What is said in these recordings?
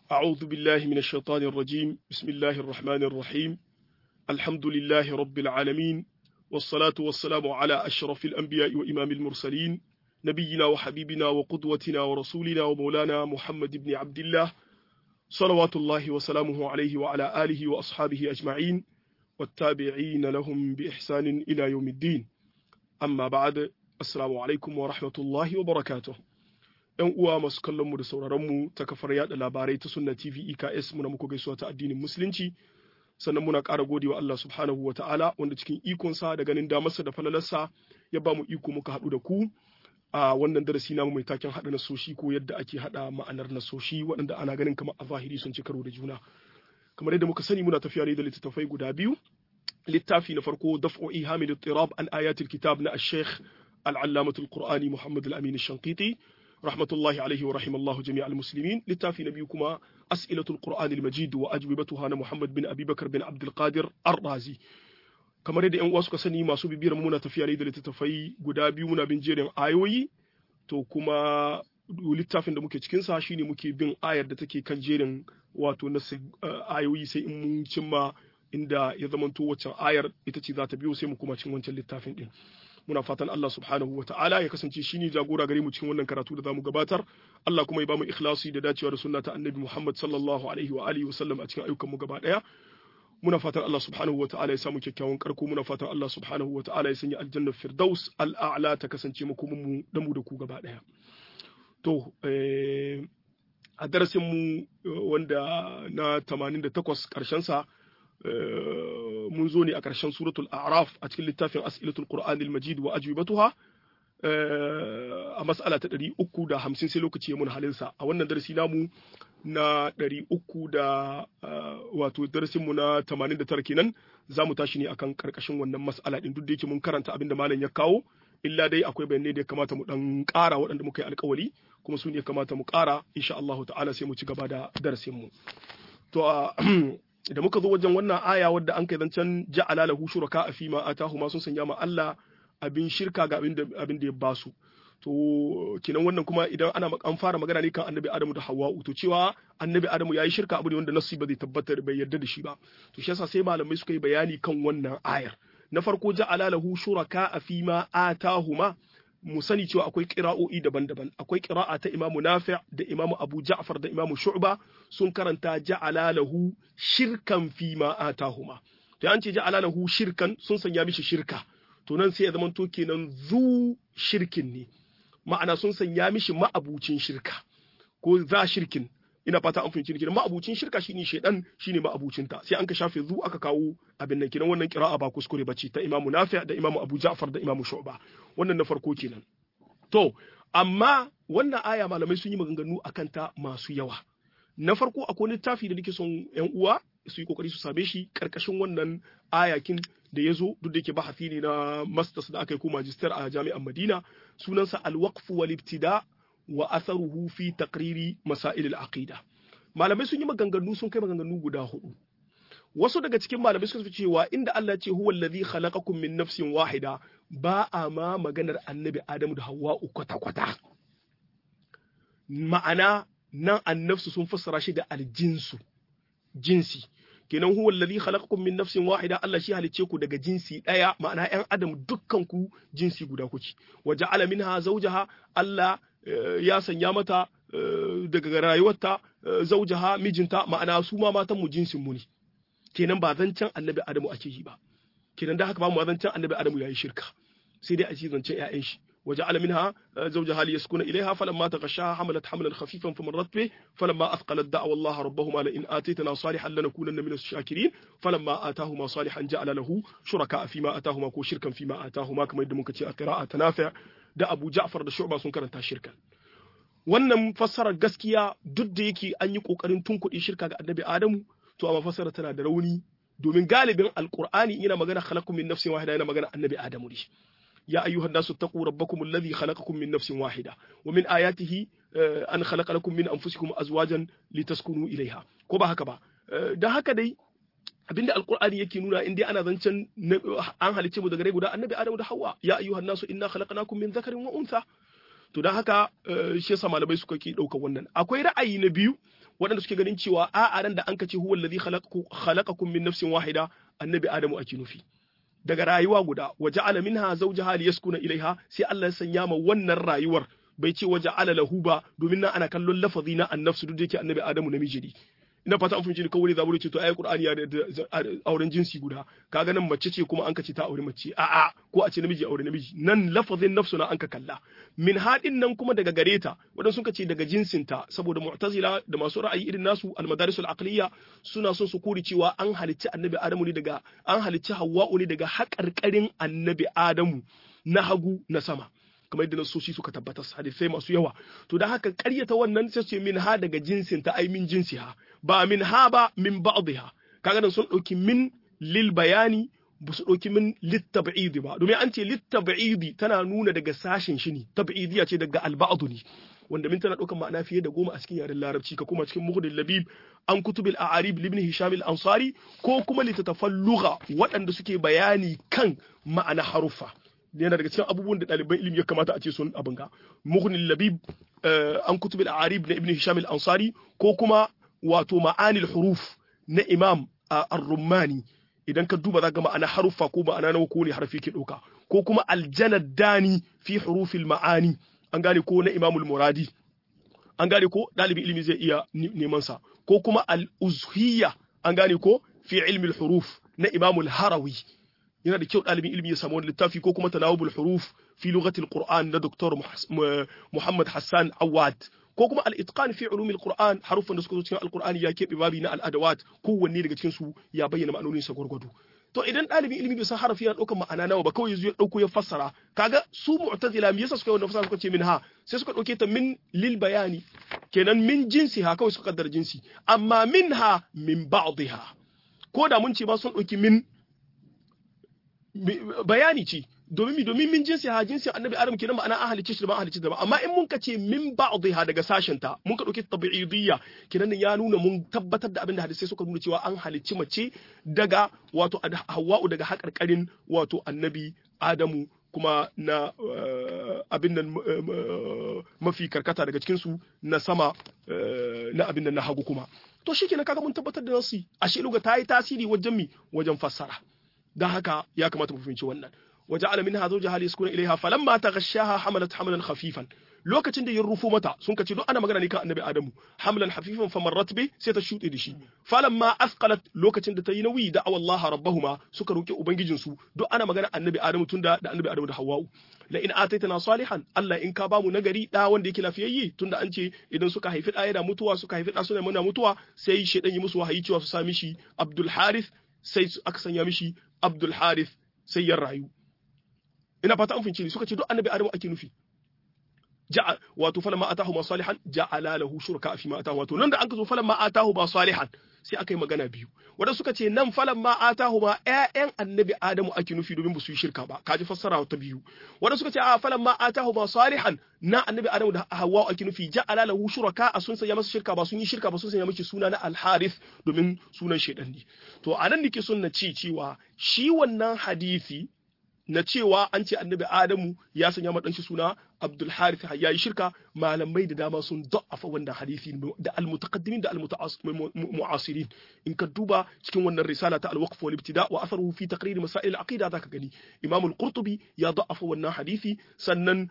أعوذ بالله من الشيطان الرجيم بسم الله الرحمن الرحيم الحمد لله رب العالمين والصلاة والسلام على أشرف الأنبياء وإمام المرسلين نبينا وحبيبنا وقدوتنا ورسولنا ومولانا محمد بن عبد الله صلوات الله وسلامه عليه وعلى آله وأصحابه أجمعين والتابعين لهم بإحسان إلى يوم الدين أما بعد السلام عليكم ورحمة الله وبركاته ‘Yan uwa masu kallon mu da sauraron mu ta kafar yada labarai ta Sunna TV EKS muna muku gaisuwa ta addinin Musulunci sannan muna ƙara gode wa Allah subhanahu wa ta'ala wanda cikin ikonsa da ganin damarsa da falalarsa ya ba mu iko muka haɗu da ku a wannan darasi namu mai taken haɗa nasoshi ko yadda ake haɗa ma'anar nasoshi waɗanda ana ganin kamar a zahiri sun ci karo da juna kamar yadda muka sani muna tafiya ne da littattafai guda biyu littafi na farko daf'u ihamil tirab an ayatul kitab na ash-shaykh al-allamatul qur'ani muhammad al-amin ash-shanqiti rahmatullahi alaihi wa rahimallahu jami'al muslimin littafi na biyu kuma as'ilatul qur'an al-majid wa ajwibatuha na muhammad bin abubakar bin abdul qadir ar-razi kamar yadda yan uwa suka sani masu bibiyar muna tafiya ne da littattafai guda biyu muna bin jerin ayoyi to kuma littafin da muke cikin sa shine muke bin ayar da take kan jerin wato na ayoyi sai in mun cimma inda ya zamanto waccan ayar ita ce za ta biyo sai mu kuma cin wancan littafin din muna fatan Allah subhanahu wa ta'ala ya kasance shi ne jagora gare mu cikin wannan karatu da zamu gabatar Allah kuma ya bamu ikhlasi da dacewa da sunna ta annabi Muhammad sallallahu alaihi wa alihi wa sallam a cikin ayyukan mu gaba daya muna fatan Allah subhanahu wa ta'ala ya samu kyakkyawan karko muna fatan Allah subhanahu wa ta'ala ya sanya aljanna firdaus al'a'la ta kasance mu kuma mu da mu da ku gaba daya to a darasin mu wanda na 88 karshen sa mun zo ne a ƙarshen suratul a'raf a cikin littafin as'ilatul qur'an al-majid wa ajwibatuha a mas'ala ta 350 sai lokaci ya mun halin sa a wannan darasi namu na 300 da wato darasin mu na 89 kenan zamu tashi ne akan karkashin wannan mas'ala din duk da yake mun karanta abin da malam ya kawo illa dai akwai bayanai da ya kamata mu dan ƙara waɗanda muka yi alƙawari kuma su ne kamata mu ƙara insha Allah ta'ala sai mu ci gaba da darasin mu to da muka zo wajen wannan aya wadda an kai zancen ja'ala lahu shuraka a fima atahu ma sun sanya ma Allah abin shirka ga abin da abin da ya basu to kinan wannan kuma idan ana an fara magana ne kan annabi Adamu da Hawwa'u to cewa annabi Adamu yayi shirka abu ne wanda nasu ba zai tabbatar bai yarda da shi ba to shi yasa sai malamai suka yi bayani kan wannan ayar na farko ja'ala lahu shuraka a fima atahuma mu sani cewa akwai ƙira'o'i daban-daban akwai ƙira'a ta imamu nafi' da imamu abu ja'far da imamu shu'ba sun karanta ja'ala lahu shirkan fi ma atahuma to an ce ja'ala lahu shirkan sun sanya mishi shirka to nan sai ya zama to kenan zu shirkin ne ma'ana sun sanya mishi ma'abucin shirka ko za shirkin ina fata an fahimci kenan ma'abucin shirka shine shedan shine ma'abucin ta sai an ka shafe zu aka kawo abin nan kenan wannan qira'a ba kuskure bace ta Imam Nafi' da Imam Abu Ja'far da Imam Shu'ba wannan na farko kenan to amma wannan aya malamai sun yi maganganu akan ta masu yawa na farko akwai littafi da nake son yan uwa su yi kokari su same shi karkashin wannan ayakin da ya zo duk da yake bahasi ne na masters da aka yi ko magister a jami'an Madina sunansa al-waqf wal ibtida' wa atharuhu fi taqriri masail al-aqida malamai sun yi maganganu sun kai maganganu guda hudu wasu daga cikin malamai suka ce cewa inda Allah ya ce huwa allazi khalaqakum min nafsin wahida ba a ma maganar annabi Adamu da Hawwa kwata kwata ma'ana nan annafsu sun fassara shi da aljinsu jinsi kenan huwa allazi khalaqakum min nafsin wahida Allah shi halicce ku daga jinsi daya ma'ana ƴan adam dukkan ku jinsi guda kuke wa ja'ala minha zawjaha Allah ya sanya mata daga rayuwarta zaujaha mijinta ma'ana su ma matan mu jinsin mu ne kenan ba zancen annabi adamu ake yi ba kenan da haka ba mu zancen annabi adamu yayi shirka sai dai a ci zancen ƴaƴan shi وجعل منها زوجها ليسكن إليها فلما تغشاها حملت حملا خفيفا فمرت به فلما أثقلت دعوا الله ربهما لئن آتيتنا صالحا لنكونن من الشاكرين فلما آتاهما صالحا جعل له شركاء فيما آتاهما كو شركا فيما آتاهما كما يدمون كتير قراءة تنافع da Abu Ja'far da Shu'ba sun karanta shirka wannan fassarar gaskiya duk da yake an yi kokarin tunkuɗe shirka ga Annabi Adamu to amma fassarar tana da rauni domin galibin Alqur'ani yana magana khalaqakum min nafsin wahida yana magana Annabi Adamu ne يا أيها الناس اتقوا ربكم الذي خلقكم من نفس واحدة ومن آياته أن خلق لكم من أنفسكم أزواجا لتسكنوا إليها كوبا هكذا ده هكذا abinda alqur'ani yake nuna in dai ana zancen an halicce mu daga rai guda annabi adamu da hawa ya ayyuhan nasu inna khalaqnakum min dhakarin wa untha to dan haka shi yasa malamai suka ke dauka wannan akwai ra'ayi na biyu waɗanda suke ganin cewa a'a ran da an kace huwa allazi khalaqakum min nafsin wahida annabi adamu ake nufi daga rayuwa guda waje ala minha zawjaha liyaskuna ilaiha sai Allah ya sanya ma wannan rayuwar bai ce waje ala lahu ba domin nan ana kallon lafazi na annafsu duk da yake annabi adamu namiji ne ina fata an fahimci ni kawai zaburi ce to ayi qur'ani ya da auren jinsi guda kaga nan mace ce kuma an ka ce ta aure mace a'a ko a ce namiji aure namiji nan lafazin nafsu na an ka kalla min hadin nan kuma daga gare ta wadan sun ce daga jinsin ta saboda mu'tazila da masu ra'ayi irin nasu al-madaris al-aqliya suna son su kuri cewa an halicci annabi adamu ne daga an halicci hawwa'u ne daga haƙarƙarin annabi adamu na hagu na sama kamar yadda nasoshi suka tabbatar hadisai masu yawa to da haka ƙaryata wannan sai ce min ha daga jinsin ta ai min jinsi ha ba min ha ba min ba'dha kaga nan sun dauki min lil bayani ba su dauki min lit tab'idi ba domin an ce lit tab'idi tana nuna daga sashin shi ne tab'idiya ce daga al ne wanda min tana ɗaukar ma'ana fiye da goma a cikin yaren larabci ka kuma cikin muhdin labib an kutubil a'arib libni hisham al-ansari ko kuma littattafan lugha waɗanda suke bayani kan ma'ana haruffa yana daga cikin abubuwan da ɗaliban ilimi ya kamata a ce sun abin ga mughni labib an kutub al-arib na ibn hisham al-ansari ko kuma wato ma'anil huruf na imam ar-rummani idan ka duba zaka ma'ana haruffa ko ma'ana nawa ko ne harfi ke ɗauka ko kuma aljanad dani fi hurufil ma'ani an gane ko na imamul muradi an gane ko ɗalibin ilimi zai iya neman sa ko kuma al-uzhiyya an gane ko fi ilmi al-huruf na imamul harawi yana da kyau ɗalibin ilimi ya samu wani littafi ko kuma tanawubul huruf fi lughatil qur'an na doktor Muhammad Hassan Awad ko kuma al-itqan fi ulumil qur'an harufan da suka zo cikin al-qur'ani ya keɓe babi na al-adawat kowanne daga cikin su ya bayyana ma'anonin sa gwargwado to idan ɗalibin ilimi bai san harafi yana ɗaukar ma'ana nawa ba kawai ya ɗauko ya fassara kaga su mu'tazila me yasa suka yi wannan fassara suka ce min ha sai suka ɗauke ta min lil bayani kenan min jinsi ha kawai suka kaddara jinsi amma min ha min ba'dha ko da mun ce ba sun ɗauki min bayani ce domin mi domin min jinsi ha jinsi annabi adam kenan ma'ana an halicce shi da ba an halicce da ba amma in mun ka ce min ba'dha daga sashen ta mun ka dauki tabi'idiyya kenan ya nuna mun tabbatar da abin da hadisai suka nuna cewa an halicci mace daga wato hawwa'u daga haƙarƙarin wato annabi adamu kuma na abin nan mafi karkata daga cikin su na sama na abin nan na hagu kuma to shikenan kaga mun tabbatar da nasu ashe luga ta yi tasiri wajen mi wajen fassara dan haka ya kamata mu fahimci wannan وجعل منها زوجها ليسكن إليها فلما تغشاها حملت حملا خفيفا lokacin da ya rufo mata sun kace duk ana magana ne kan annabi adamu hamlan hafifan famarrat bi sai ta shuɗe da shi falamma asqalat lokacin da ta yi nauyi da Allah rabbahuma suka roki ubangijin su duk ana magana annabi adamu tunda da annabi adamu da hawwa'u la in ataitana salihan Allah in ka ba mu nagari da wanda yake lafiyayye tunda an ce idan suka haifi da yana mutuwa suka haifi da suna muna mutuwa sai shedan yi musu wahayi cewa su sa mishi Abdul Harith sai aka sanya mishi Abdul Harith sai ya rayu ina fata an fince ni suka ce duk annabi adamu ake nufi ja'a wato falamma atahu ma salihan ja'ala lahu shuraka fi ma atahu wato nan da an ka zo falamma atahu ma salihan sai aka yi magana biyu wanda suka ce nan falamma atahu ma ƴaƴan annabi adamu ake nufi domin ba su yi shirka ba kaji fassara ta biyu wanda suka ce a falamma atahu ma salihan na annabi adamu da hawwa ake nufi ja'ala lahu shuraka a sun sanya masa shirka ba sun yi shirka ba sun sanya miki suna na al-harith domin sunan shaidan ne to anan nake son na ce cewa shi wannan hadisi na cewa an ce annabi Adamu ya sanya ma shi suna Abdul Harith ya yi shirka malamai da dama sun da'afa wannan hadisi da almutaqaddimin da almu'asirin in ka duba cikin wannan risala ta al-waqf wal ibtida wa atharuhu fi taqrir masail al-aqida zaka gani Imam al-Qurtubi ya da'afa wannan hadisi sannan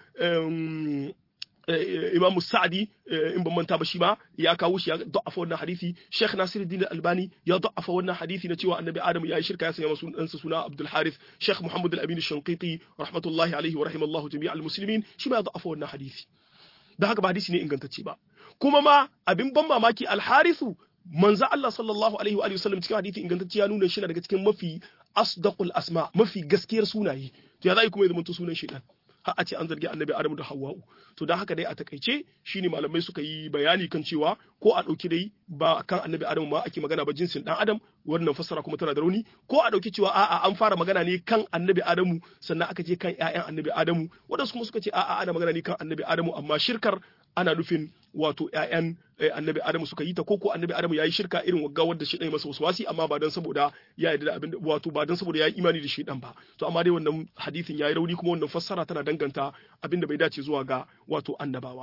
Imam Sa'di in ban manta ba shi ma ya kawo shi ya da'afa wannan hadisi Sheikh Nasiruddin Al-Albani ya da'afa wannan hadisi na cewa Annabi Adam ya yi shirka ya sanya masa ɗansa suna Abdul Harith Sheikh Muhammad Al-Amin Shanqiti rahmatullahi alaihi wa rahimallahu jami'al muslimin shi ma ya da'afa wannan hadisi da haka ba hadisi ne ingantacce ba kuma ma abin ban mamaki Al-Harithu manzo Allah sallallahu alaihi wa sallam cikin hadisi ingantacce ya nuna shi daga cikin mafi asdaqul asma mafi gaskiyar sunaye to ya zai kuma ya zama sunan shaitan har a ce an zargi annabi Adamu da Hawwa'u to dan haka dai a takaice shine malamai suka yi bayani kan cewa ko a dauki dai ba kan annabi Adamu ma ake magana ba jinsin dan Adam wannan fassara kuma tana da rauni ko a dauki cewa a'a an fara magana ne kan annabi Adamu sannan aka je kan ƴaƴan annabi Adamu wadansu kuma suka ce a'a ana magana ne kan annabi Adamu amma shirkar ana nufin wato ƴaƴan annabi Adamu suka yi ta koko annabi Adamu yayi shirka irin wagga wanda shi dai masa waswasi amma ba dan saboda ya yarda da abin wato ba dan saboda ya yi imani da shi dan ba to amma dai wannan hadisin yayi rauni kuma wannan fassara tana danganta abin da bai dace zuwa ga wato annabawa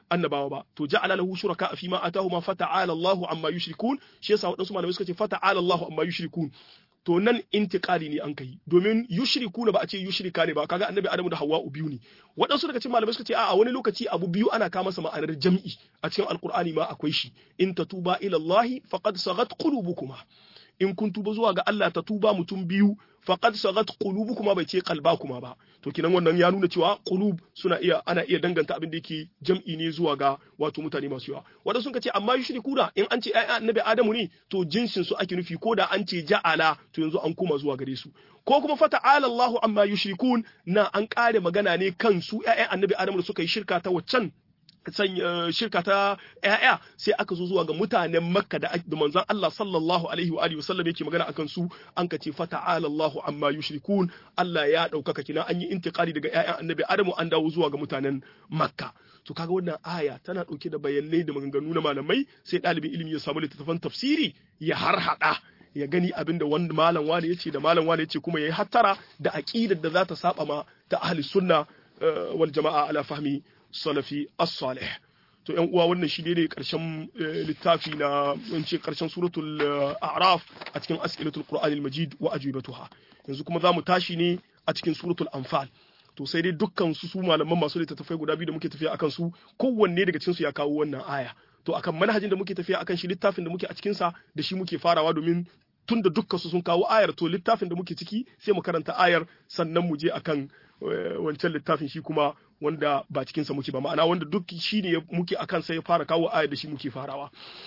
annabawa ba to ja'ala lahu shuraka fi ma atahuma fata'ala Allahu amma yushrikun shi yasa wadansu malamai suka ce fata'ala Allahu amma yushrikun to nan intiqali ne an kai domin yushriku ba a ce yushrika ne ba kaga annabi adamu da hawwa biyu ne waɗansu daga cikin malamai suka ce a'a wani lokaci abu biyu ana kama masa ma'anar jam'i a cikin alqur'ani ma akwai shi in tatuba ila Allah faqad sagat qulubukuma in kun tuba zuwa ga Allah ta tuba mutum biyu faqad sagat qulubukuma bai ce qalbakuma ba to kinan wannan ya nuna cewa qulub suna iya ana iya danganta abin da yake jam'i ne zuwa ga wato mutane masu yawa wanda sun ce amma yushrikuna in an ce ai annabi Adamu ne to jinsin su ake nufi ko da an ce ja'ala to yanzu an koma zuwa gare su ko kuma fata'ala Allahu amma yushrikun na an kare magana ne kan su ƴaƴan annabi Adamu da suka yi shirka ta waccan shirka ta ‘ya'ya sai aka zo zuwa ga mutanen makka da manzon Allah sallallahu alaihi wa alihi wasallam yake magana akan su an ka ce fata'ala Allahu amma yushrikun Allah ya ɗaukaka kina an yi intiqali daga ‘ya'yan annabi Adamu an dawo zuwa ga mutanen makka to kaga wannan aya tana ɗauke da bayanai da maganganu na malamai sai ɗalibin ilimi ya samu littattafan tafsiri ya harhaɗa ya gani abin da wani malam wani ya ce da malam wani ya ce kuma ya yi hattara da aƙidar da za ta saba ma ta ahli sunna wal jama'a ala fahmi salafi as-salih to yan uwa wannan shi ne karshen littafi na wance karshen suratul a'raf a cikin as'ilatul qur'anil majid wa ajibatuha yanzu kuma zamu tashi ne a cikin suratul anfal to sai dai dukkan su su malaman masu littattafai guda biyu da muke tafiya akan su kowanne daga cikin su ya kawo wannan aya to akan manhajin da muke tafiya akan shi littafin da muke a cikin sa da shi muke farawa domin tun da dukkan su sun kawo ayar to littafin da muke ciki sai mu karanta ayar sannan mu je akan wancan littafin shi kuma wanda ba cikin sa muke ba ma'ana wanda duk shi ne muke akan sai ya fara kawo ayar da shi muke farawa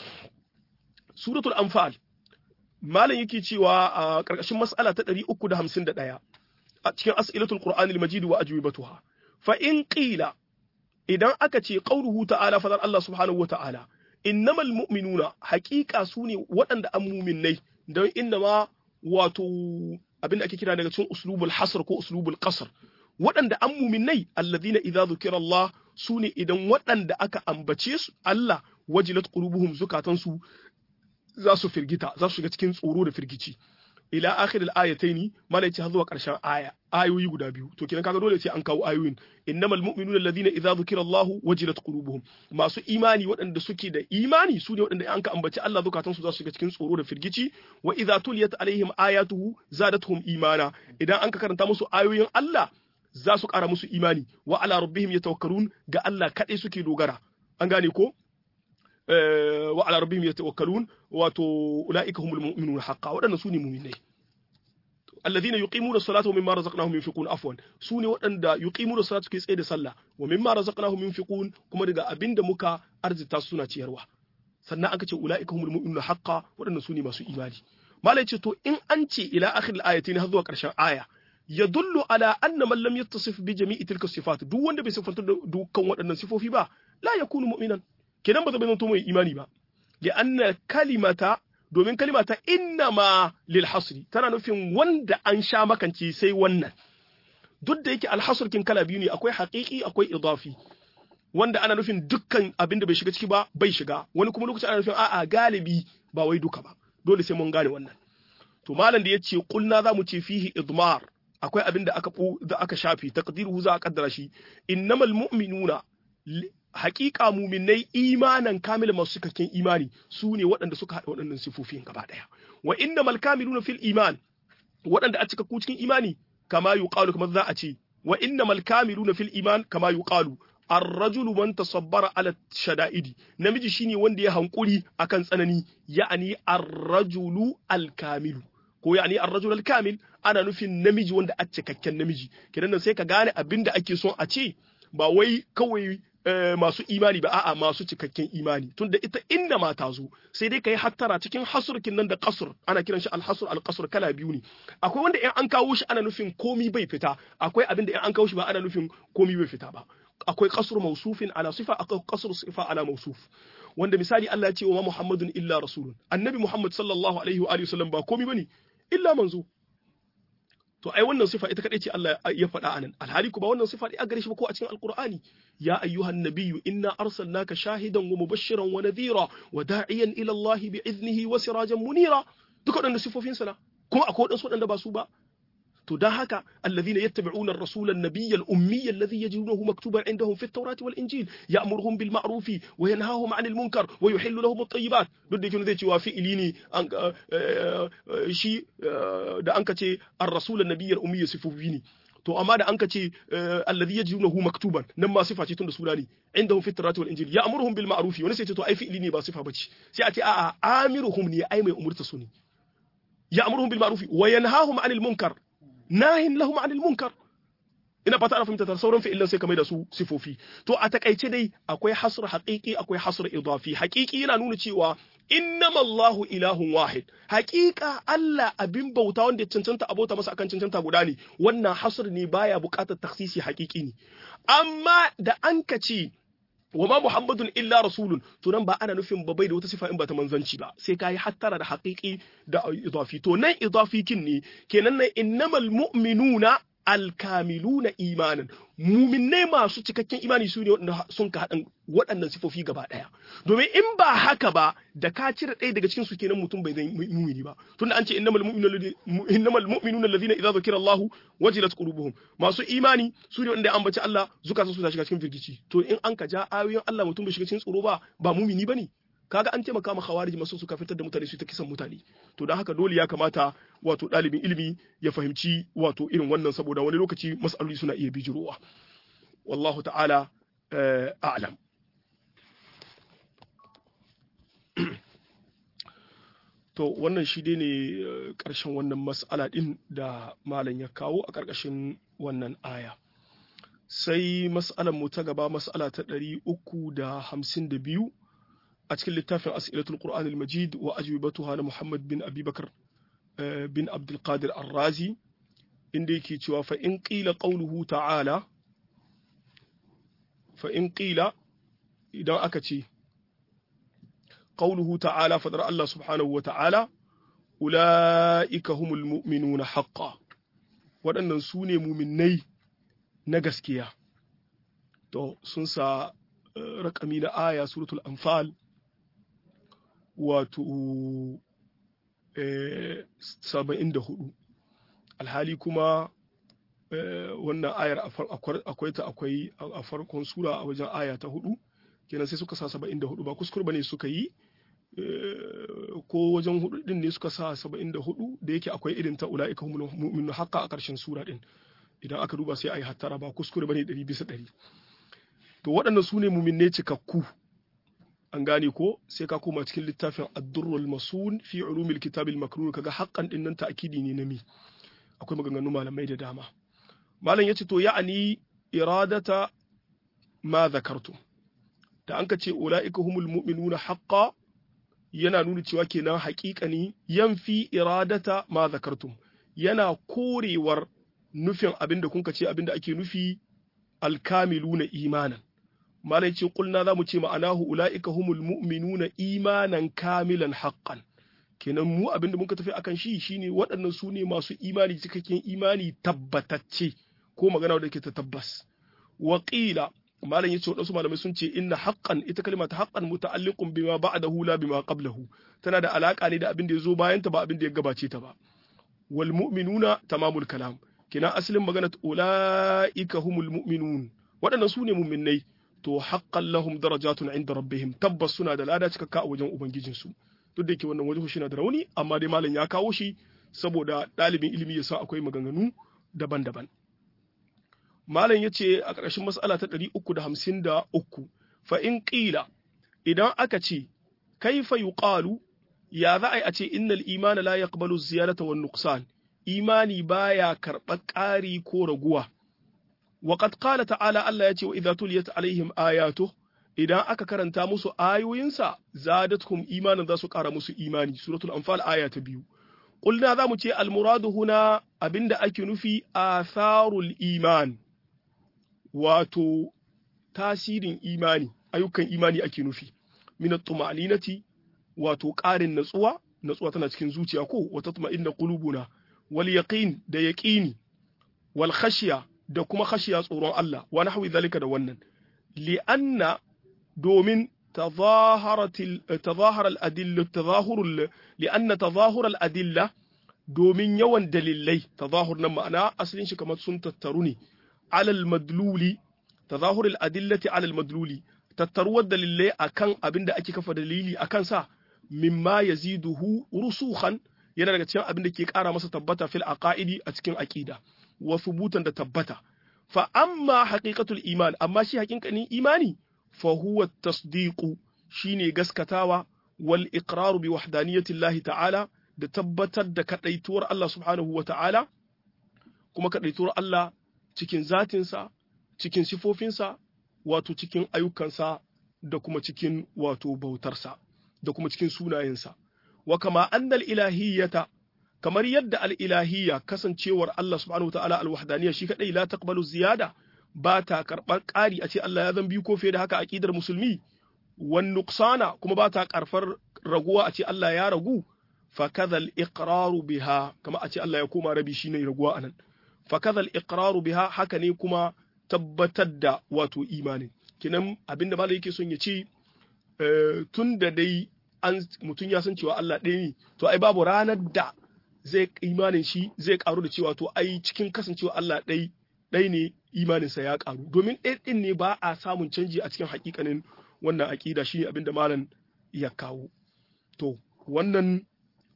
suratul anfal malam yake cewa a karkashin mas'ala ta 351 a cikin as'ilatul qur'anil majid wa ajwibatuha fa in qila idan aka ce qauluhu ta'ala fadar Allah subhanahu wa ta'ala innamal mu'minuna haqiqa sune waɗanda an mu'minnai don inda ma wato abin da ake kira daga cikin uslubul hasr ko uslubul qasr waɗanda an muminai alladhina idza zukira Allah sune idan waɗanda aka ambace su Allah wajilat qulubuhum zukatansu za su firgita za su shiga cikin tsoro da firgici ila akhir al-ayataini malai ce har zuwa ƙarshen aya ayoyi guda biyu to kenan kaga dole sai an kawo ayoyin innamal mu'minuna alladhina idza dhukira Allahu wajilat qulubuhum masu imani waɗanda suke da imani su ne waɗanda an ka ambaci Allah zukatan su za su shiga cikin tsoro da firgici wa idza tuliyat alaihim ayatuhu zadatuhum imana idan an ka karanta musu ayoyin Allah za su ƙara musu imani wa ala rabbihim yatawakkalun ga Allah kaɗai suke dogara an gane ko wa ala rabbihim yatawakkalun wato ulaika humul mu'minun haqqan waɗannan su ne mu'minai alladhina yuqimuna as-salata wa mimma razaqnahum yunfiqun afwan sune waɗanda yuqimuna as-salata suke tsaye da sallah wa mimma razaqnahum yunfiqun kuma daga abinda muka arzita su suna ciyarwa sannan aka ce ulaika humul mu'minuna haqqan waɗannan sune masu imani malai ce to in an ce ila akhir al-ayatin har zuwa ƙarshen aya yadullu ala anna man lam yattasif bi jami'i tilka sifat duk wanda bai sifanta da dukkan waɗannan sifofi ba la yakunu mu'minan kenan ba zai zanto mai imani ba li anna kalimata domin kalima ta innama lil hasri tana nufin wanda an sha makanci sai wannan duk da yake alhasr kin kala biyu ne akwai haqiqi akwai idafi wanda ana nufin dukkan abin da bai shiga ciki ba bai shiga wani kuma lokacin ana nufin a'a galibi ba wai duka ba dole sai mun gane wannan to malam da yace kulna zamu ce fihi idmar akwai abin da aka da aka shafi taqdiruhu za a kaddara shi innamal mu'minuna haƙiƙa muminai imanan kamil masu cikakken imani su ne waɗanda suka haɗa waɗannan sifofin gaba ɗaya wa inna mal kamiluna fil iman waɗanda a cika ku cikin imani kama yuqalu kamar za a ce wa inna mal kamiluna fil iman kama yuqalu ar-rajulu man tasabbara ala shada'idi namiji shine wanda ya hankuri akan tsanani ya'ani ar-rajulu al-kamilu ko ya'ani ar-rajul al-kamil ana nufin namiji wanda a cikakken namiji kidan nan sai ka gane abinda ake son a ce ba wai kawai masu imani ba a'a masu cikakken imani tunda ita inda ma ta zo sai dai kai hattara cikin hasurkin nan da kasur ana kiran shi alhasur alqasr kala biyu ne akwai wanda in an kawo shi ana nufin komi bai fita akwai abin da in an kawo shi ba ana nufin komi bai fita ba akwai kasur mausufin ala sifa akwai kasur sifa ala mausuf wanda misali Allah ya ce wa Muhammadun illa rasulun annabi Muhammad sallallahu alaihi wa alihi wasallam ba komi bane illa manzo to ai wannan sifa ita kadai ce Allah ya faɗa anan alhali ku ba wannan sifa dai a gare shi ba ko a cikin alqur'ani ya ayyuhan nabiyyu inna arsalnaka shahidan wa mubashiran wa nadhira wa da'iyan ila Allah bi iznihi wa sirajan munira duka waɗanda sifofin sa kuma akwai waɗansu waɗanda ba su ba to dan haka alladhina yattabi'una ar-rasula an-nabiyya al-ummiyya alladhi yajidunahu maktuban indahum fi at-taurati wal-injil ya'muruhum bil ma'rufi wa yanhahum 'anil munkar wa yuhillu lahum at-tayyibat duk da yake zai cewa fi'ili ne shi da an kace ar-rasul an-nabiyya al-ummiyya sifufi ne to amma da an ka ce alladhi yajidunahu maktuban nan ma sifa ce tun da suna ne indahum fi tawrati wal injil ya'muruhum bil ma'ruf wani sai ce to ai fi'ili ne ba sifa bace sai a ce a'a amiruhum ne ai mai umurta su ne ya'muruhum bil ma'ruf wa yanhahum 'anil munkar nahin lahum 'anil munkar ina fata ana fahimta ta sauran fi'ilan sai ka mai da su sifofi to a takaice dai akwai hasr haqiqi akwai hasr idafi haqiqi yana nuna cewa innama Allahu ilahun wahid haƙiƙa Allah abin bauta wanda ya cancanta abota masa akan cancanta guda ne wannan hasr ne baya buƙatar taksisi haƙiƙi ne amma da an ka ce wa ma muhammadun illa rasulun to nan ba ana nufin ba bai da wata sifa in ba ta manzanci ba sai kai hattara da haƙiƙi da idafi to nan idafi kin ne kenan nan innamal mu'minuna alkamiluna imanin muminai masu cikakken imani su ne waɗanda sun ka haɗin waɗannan sifofi gaba ɗaya domin in ba haka ba da ka cire ɗaya daga cikin su kenan mutum bai zai mumini ba tunda an ce innamal mu'minuna allazina idza zukira Allah wajilat qulubuhum masu imani su ne waɗanda ambaci Allah zukatan su ta shiga cikin firgici to in an ka ja ayoyin Allah mutum bai shiga cikin tsoro ba ba mumini bane kaga an taimaka ma khawarij masu suka fitar da mutane su ta kisan mutane to don haka dole ya kamata wato ɗalibin ilimi ya fahimci wato irin wannan saboda wani lokaci mas'aloli suna iya bijirowa wallahu ta'ala a'lam to wannan shi dai ne ƙarshen wannan mas'ala ɗin da malam ya kawo a ƙarƙashin wannan aya sai mas'alar mu ta gaba mas'ala ta ɗari uku da hamsin da biyu a cikin littafin as'ilatul qur'an al-majid wa ajwibatuha na muhammad bin abubakar bin abdul qadir ar-razi inda yake cewa fa in qila qawluhu ta'ala fa in qila idan aka ce qawluhu ta'ala fadar Allah subhanahu wa ta'ala ulaika humul mu'minuna haqqan waɗannan su ne muminai na gaskiya to sun sa rakami na aya suratul anfal wato saba'in da hudu alhali kuma wannan ayar akwai ta akwai a farkon sura a wajen aya ta hudu kenan sai suka sa saba'in da hudu ba kuskur ba ne suka yi ko wajen hudu din ne suka sa saba'in da hudu da yake akwai irin ta ula'ika humul mu'minu haka a ƙarshen sura din idan aka duba sai a yi hattara ba kuskure ba ne ɗari bisa ɗari to waɗannan su ne muminne cikakku an gane ko sai ka koma cikin littafin ad-durrul masun fi ulumil kitabil makrun kaga haqqan din nan ta'kidi ne na mi akwai maganganu malamai da dama malam yace to ya'ani iradata ma zakartu da an ka ce ulaika humul mu'minuna haqqan yana nuna cewa kenan haƙiƙani yanfi iradata ma zakartum yana korewar nufin abinda kun ce abinda ake nufi alkamiluna imanan malai ce kulna za mu ce ma'anahu ula'ika humul mu'minuna imanan kamilan haqqan kenan mu abin da muka tafi akan shi shine waɗannan su ne masu imani cikakken imani tabbatacce ko magana da ke ta tabbas wa qila malam yace wadansu malamai sun ce inna haqqan ita kalma ta haqqan muta'alliqun bima ba'dahu la bima qablahu tana da alaka ne da abin da ya zo bayan ta ba abin da ya gabace ta ba wal mu'minuna tamamul kalam kenan asalin magana ula'ika humul mu'minun waɗannan su ne mu'minnai to haqqan lahum darajatun inda rabbihim tabbas suna da lada cikakka a wajen ubangijinsu duk da yake wannan wajen shi na da rauni amma dai malam ya kawo shi saboda ɗalibin ilimi ya san akwai maganganu daban-daban malam ya ce a ƙarshen mas'ala ta ɗari uku da hamsin da uku fa in ƙila idan aka ce kaifa yuqalu ya za a yi a ce innal imana la yaqbalu ziyarata wan nuqsan imani baya karɓar ƙari ko raguwa وقد قال تعالى الله يتي وإذا تليت عليهم آياته idan aka karanta musu ayoyinsa zadatkum imanin za su ƙara musu imani suratul anfal aya ta biyu qulna za mu ce almuradu huna abinda ake nufi atharul iman wato tasirin imani ayyukan imani ake nufi min at-tuma'ninati wato ƙarin natsuwa natsuwa tana cikin zuciya ko wata tuma'inna qulubuna wal yaqin da yaqini wal khashya da kuma khashiya tsoron Allah wa nahwi zalika da wannan li'anna domin تظاهرت تظاهر الأدلة تظاهر لأن تظاهر الأدلة domin yawan dalilai tazahur nan ma'ana asalin shi kamar sun tattaru ne alal madluli tazahur al-adillati alal madluli tattaruwar dalilai akan abin da ake kafa dalili akan sa mimma yaziduhu rusukhan yana daga cikin abin da ke ƙara masa tabbata fil aqaidi a cikin aqida wa thubutan da tabbata fa amma haqiqatul iman amma shi haƙiƙanin imani fa huwa tasdiqu shine gaskatawa wal iqraru bi wahdaniyati Allah ta'ala da tabbatar da kadaituwar Allah subhanahu wa ta'ala kuma kadaituwar Allah cikin zatinsa cikin sifofinsa wato cikin ayyukansa da kuma cikin wato bautarsa da kuma cikin sunayensa wa kama annal ilahiyyata kamar yadda al-ilahiyya kasancewar Allah subhanahu wataala al-wahdaniyya shi kadai la taqbalu ziyada ba ta karbar ƙari a ce Allah ya zan biyu ko fiye da haka aqidar musulmi wan nuqsana kuma ba ta karfar raguwa a ce Allah ya ragu fa kadha al-iqraru biha kama a ce Allah ya koma rabi shine raguwa anan fa kadha al-iqraru biha haka ne kuma tabbatar da wato imanin kinan abinda malai yake son ya ce tun da dai an mutum ya san cewa Allah ɗaya ne to ai babu ranar da zai imanin shi zai karu da cewa to ai cikin kasancewa Allah ɗai ɗai ne imaninsa ya karu domin ɗaya ɗin ne ba a samun canji a cikin hakikanin wannan aƙida shi ne abinda malam ya kawo to wannan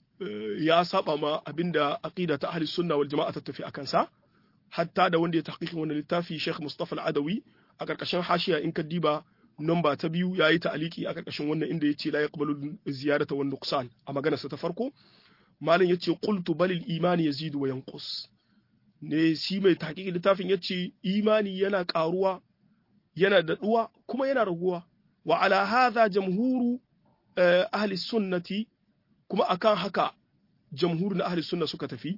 ya saba ma abinda aqida ta ahli sunna wal jama'a ta tafi akan sa hatta da wanda ya tahqiqin wannan littafi Sheikh Mustafa Al-Adawi a karkashin hashiya in ka diba namba ta biyu yayi ta'aliki a karkashin wannan inda yace la yaqbalu ziyarata wan nuqsan a maganarsa ta farko malam yace qultu balil imani yazidu wa yanqus ne shi mai tahqiqin littafin yace imani yana karuwa yana daɗuwa kuma yana raguwa wa ala hadha jamhuru ahli sunnati kuma akan haka jamhur na ahli sunna suka tafi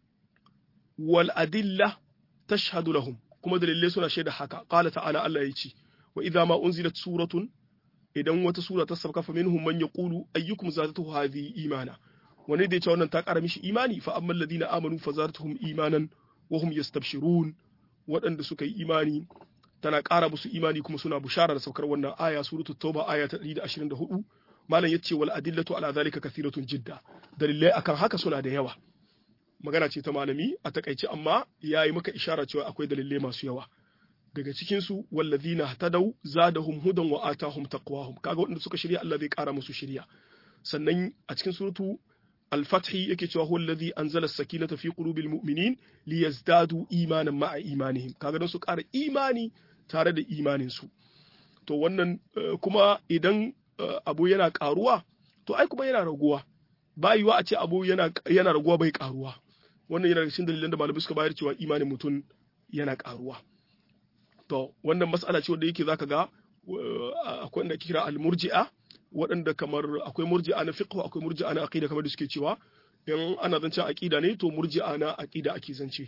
wal adilla tashhadu lahum kuma dalilai suna shaida haka qala ta'ala Allah yace wa idza ma unzilat suratun idan wata sura ta sabka fa minhum man yaqulu ayyukum zadatuhu hadhihi imana wani da yace wannan ta kara mishi imani fa ammal ladina amanu fa zadatuhum imanan wa hum yastabshirun waɗanda suka yi imani tana ƙara musu imani kuma suna bushara da saukar wannan aya suratul tauba aya ta 124 malam yace wal adillatu ala zalika kathiratun jidda dalilai akan haka suna da yawa magana ce ta malami a takaice amma yayi maka ishara cewa akwai dalilai masu yawa daga cikin su wallazina hatadau zadahum hudan wa atahum taqwahum kaga waɗanda suka shirya Allah zai ƙara musu shirya sannan a cikin suratu الفتح yake cewa huwa allazi anzala as-sakinata fi qulubil mu'minin liyazdadu imanan ma'a imanihim kaga dan su ƙara imani tare da imanin su to wannan kuma idan abu yana ƙaruwa to ai kuma yana raguwa ba yiwa a ce abu yana yana raguwa bai ƙaruwa wannan yana cikin dalilan da malamai suka bayar cewa imanin mutum yana ƙaruwa to wannan mas'ala ce wanda yake zaka ga akwai wanda ake kira al-murji'a waɗanda kamar akwai murji'a na fiqh akwai murji'a na aqida kamar da suke cewa in ana zancen aqida ne to murji'a na aqida ake zance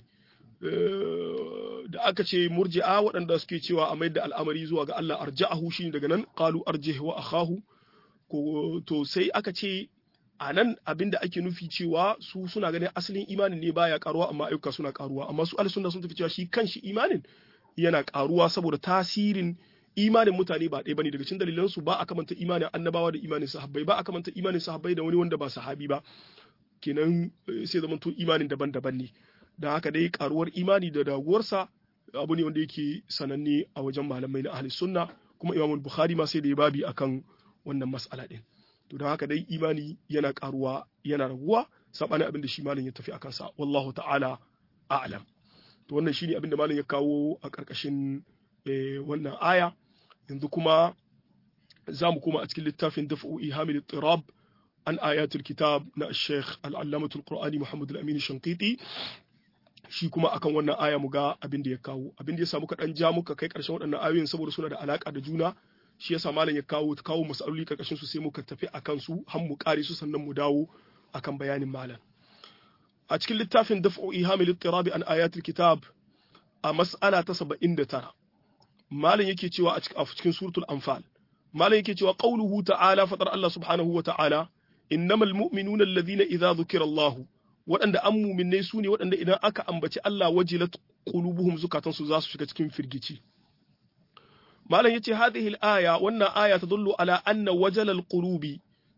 da aka ce murji'a waɗanda suke cewa a da al'amari zuwa ga Allah arja'ahu shine daga nan qalu arjih wa akhahu ko to sai aka ce a nan abinda ake nufi cewa su suna ganin asalin imanin ne baya karuwa amma ayyuka suna karuwa amma su al-sunna sun tafi cewa shi kanshi imanin yana karuwa saboda tasirin imanin mutane ba ɗaya bane daga cikin dalilan su ba a kamanta imanin annabawa da imanin sahabbai ba a kamanta imanin sahabbai da wani wanda ba sahabi ba kenan sai zaman to imanin daban-daban ne da haka dai karuwar imani da daguwarsa abu ne wanda yake sananne a wajen malamai na ahli sunna kuma imamul bukhari ma sai da ya babi akan wannan mas'ala din to da haka dai imani yana karuwa yana raguwa sabanin abin da shi malam ya tafi akan sa wallahu ta'ala a'lam to wannan shine abin da malam ya kawo a karkashin wannan aya yanzu kuma za mu koma a cikin littafin daf'u ihamil tirab an ayatul kitab na Sheikh al-Allamatul Qur'ani Muhammad al-Amin Shankiti shi kuma akan wannan aya mu ga abin da ya kawo abin da ya samu kaɗan ja muka kai ƙarshen waɗannan ayoyin saboda suna da alaƙa da juna shi yasa malam ya kawo kawo masaloli karkashin su sai muka tafi akan su har mu kare su sannan mu dawo akan bayanin malam a cikin littafin daf'u ihamil ittirabi an ayatul kitab a mas'ala ta 79 malam yake cewa a cikin suratul anfal malam yake cewa qauluhu ta'ala fatar Allah subhanahu wa ta'ala innamal mu'minuna alladhina idza dhukira Allah waɗanda an muminai su ne waɗanda idan aka ambaci Allah wajilat qulubuhum zukatansu za su shiga cikin firgici malam yace hadhihi al-aya wannan aya tadullu ala anna wajal al-qulubi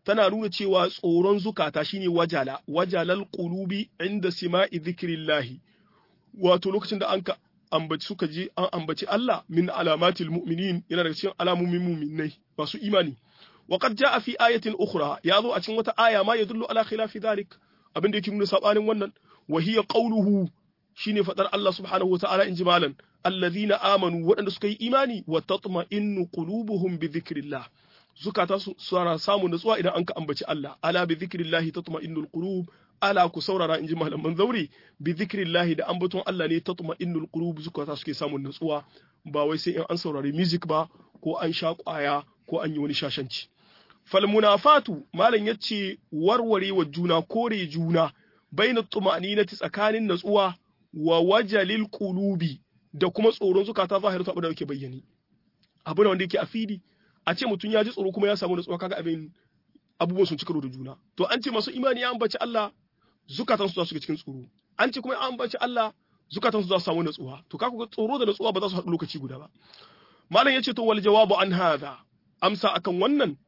tana nuna cewa tsoron zukata shine wajala wajalal qulubi inda sima'i dhikrillahi wato lokacin da an ka ambaci suka je an ambaci Allah min alamatil mu'minin yana daga cikin alamomin mu'minai masu imani wa qad jaa fi ayatin ukhra ya zo a cikin wata aya ma yadullu ala khilafi dhalik abin da yake nuna sabanin wannan wa hiya qawluhu shine fadar Allah subhanahu wa ta'ala inji malan alladhina amanu waɗanda suka yi imani wa tatma'innu qulubuhum bi dhikrillah zukata suna samun nutsuwa idan an ka ambaci Allah ala bi dhikrillahi tatma'innul qulub ala ku saurara inji malaman zaure bi dhikrillahi da ambaton Allah ne tatma'innul qulub zukata suke samun nutsuwa ba wai sai in an saurari music ba ko an sha kwaya ko an yi wani shashanci fal munafatu malam yace warware wa juna kore juna baina tuma'ninati tsakanin natsuwa wa wajalil qulubi da kuma tsoron zukata zahiratu abu da yake bayyani abu da wanda yake a fili a ce mutum ya ji tsoro kuma ya samu natsuwa kaga abin abubuwan sun ci karo da juna to an ce masu imani ya ambaci Allah zukatan su za su ga cikin tsoro an ce kuma ya ambaci Allah zukatan su za su samu natsuwa to kaga ga tsoro da natsuwa ba za su haɗu lokaci guda ba malam yace to wal jawabu an hadha amsa akan wannan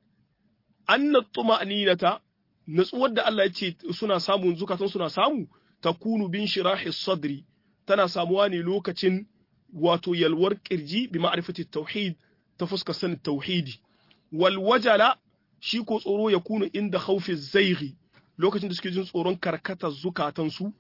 anna tuma'ninata natsuwar da Allah ya ce suna samun zukatan suna samu takunu bin shirahi sadri tana samuwa ne lokacin wato yalwar kirji bi ma'rifati tauhid ta fuskar sanin tauhidi wal wajala shi ko tsoro ya kuna inda khawfi zaighi lokacin da suke jin tsoron karkatar zukatansu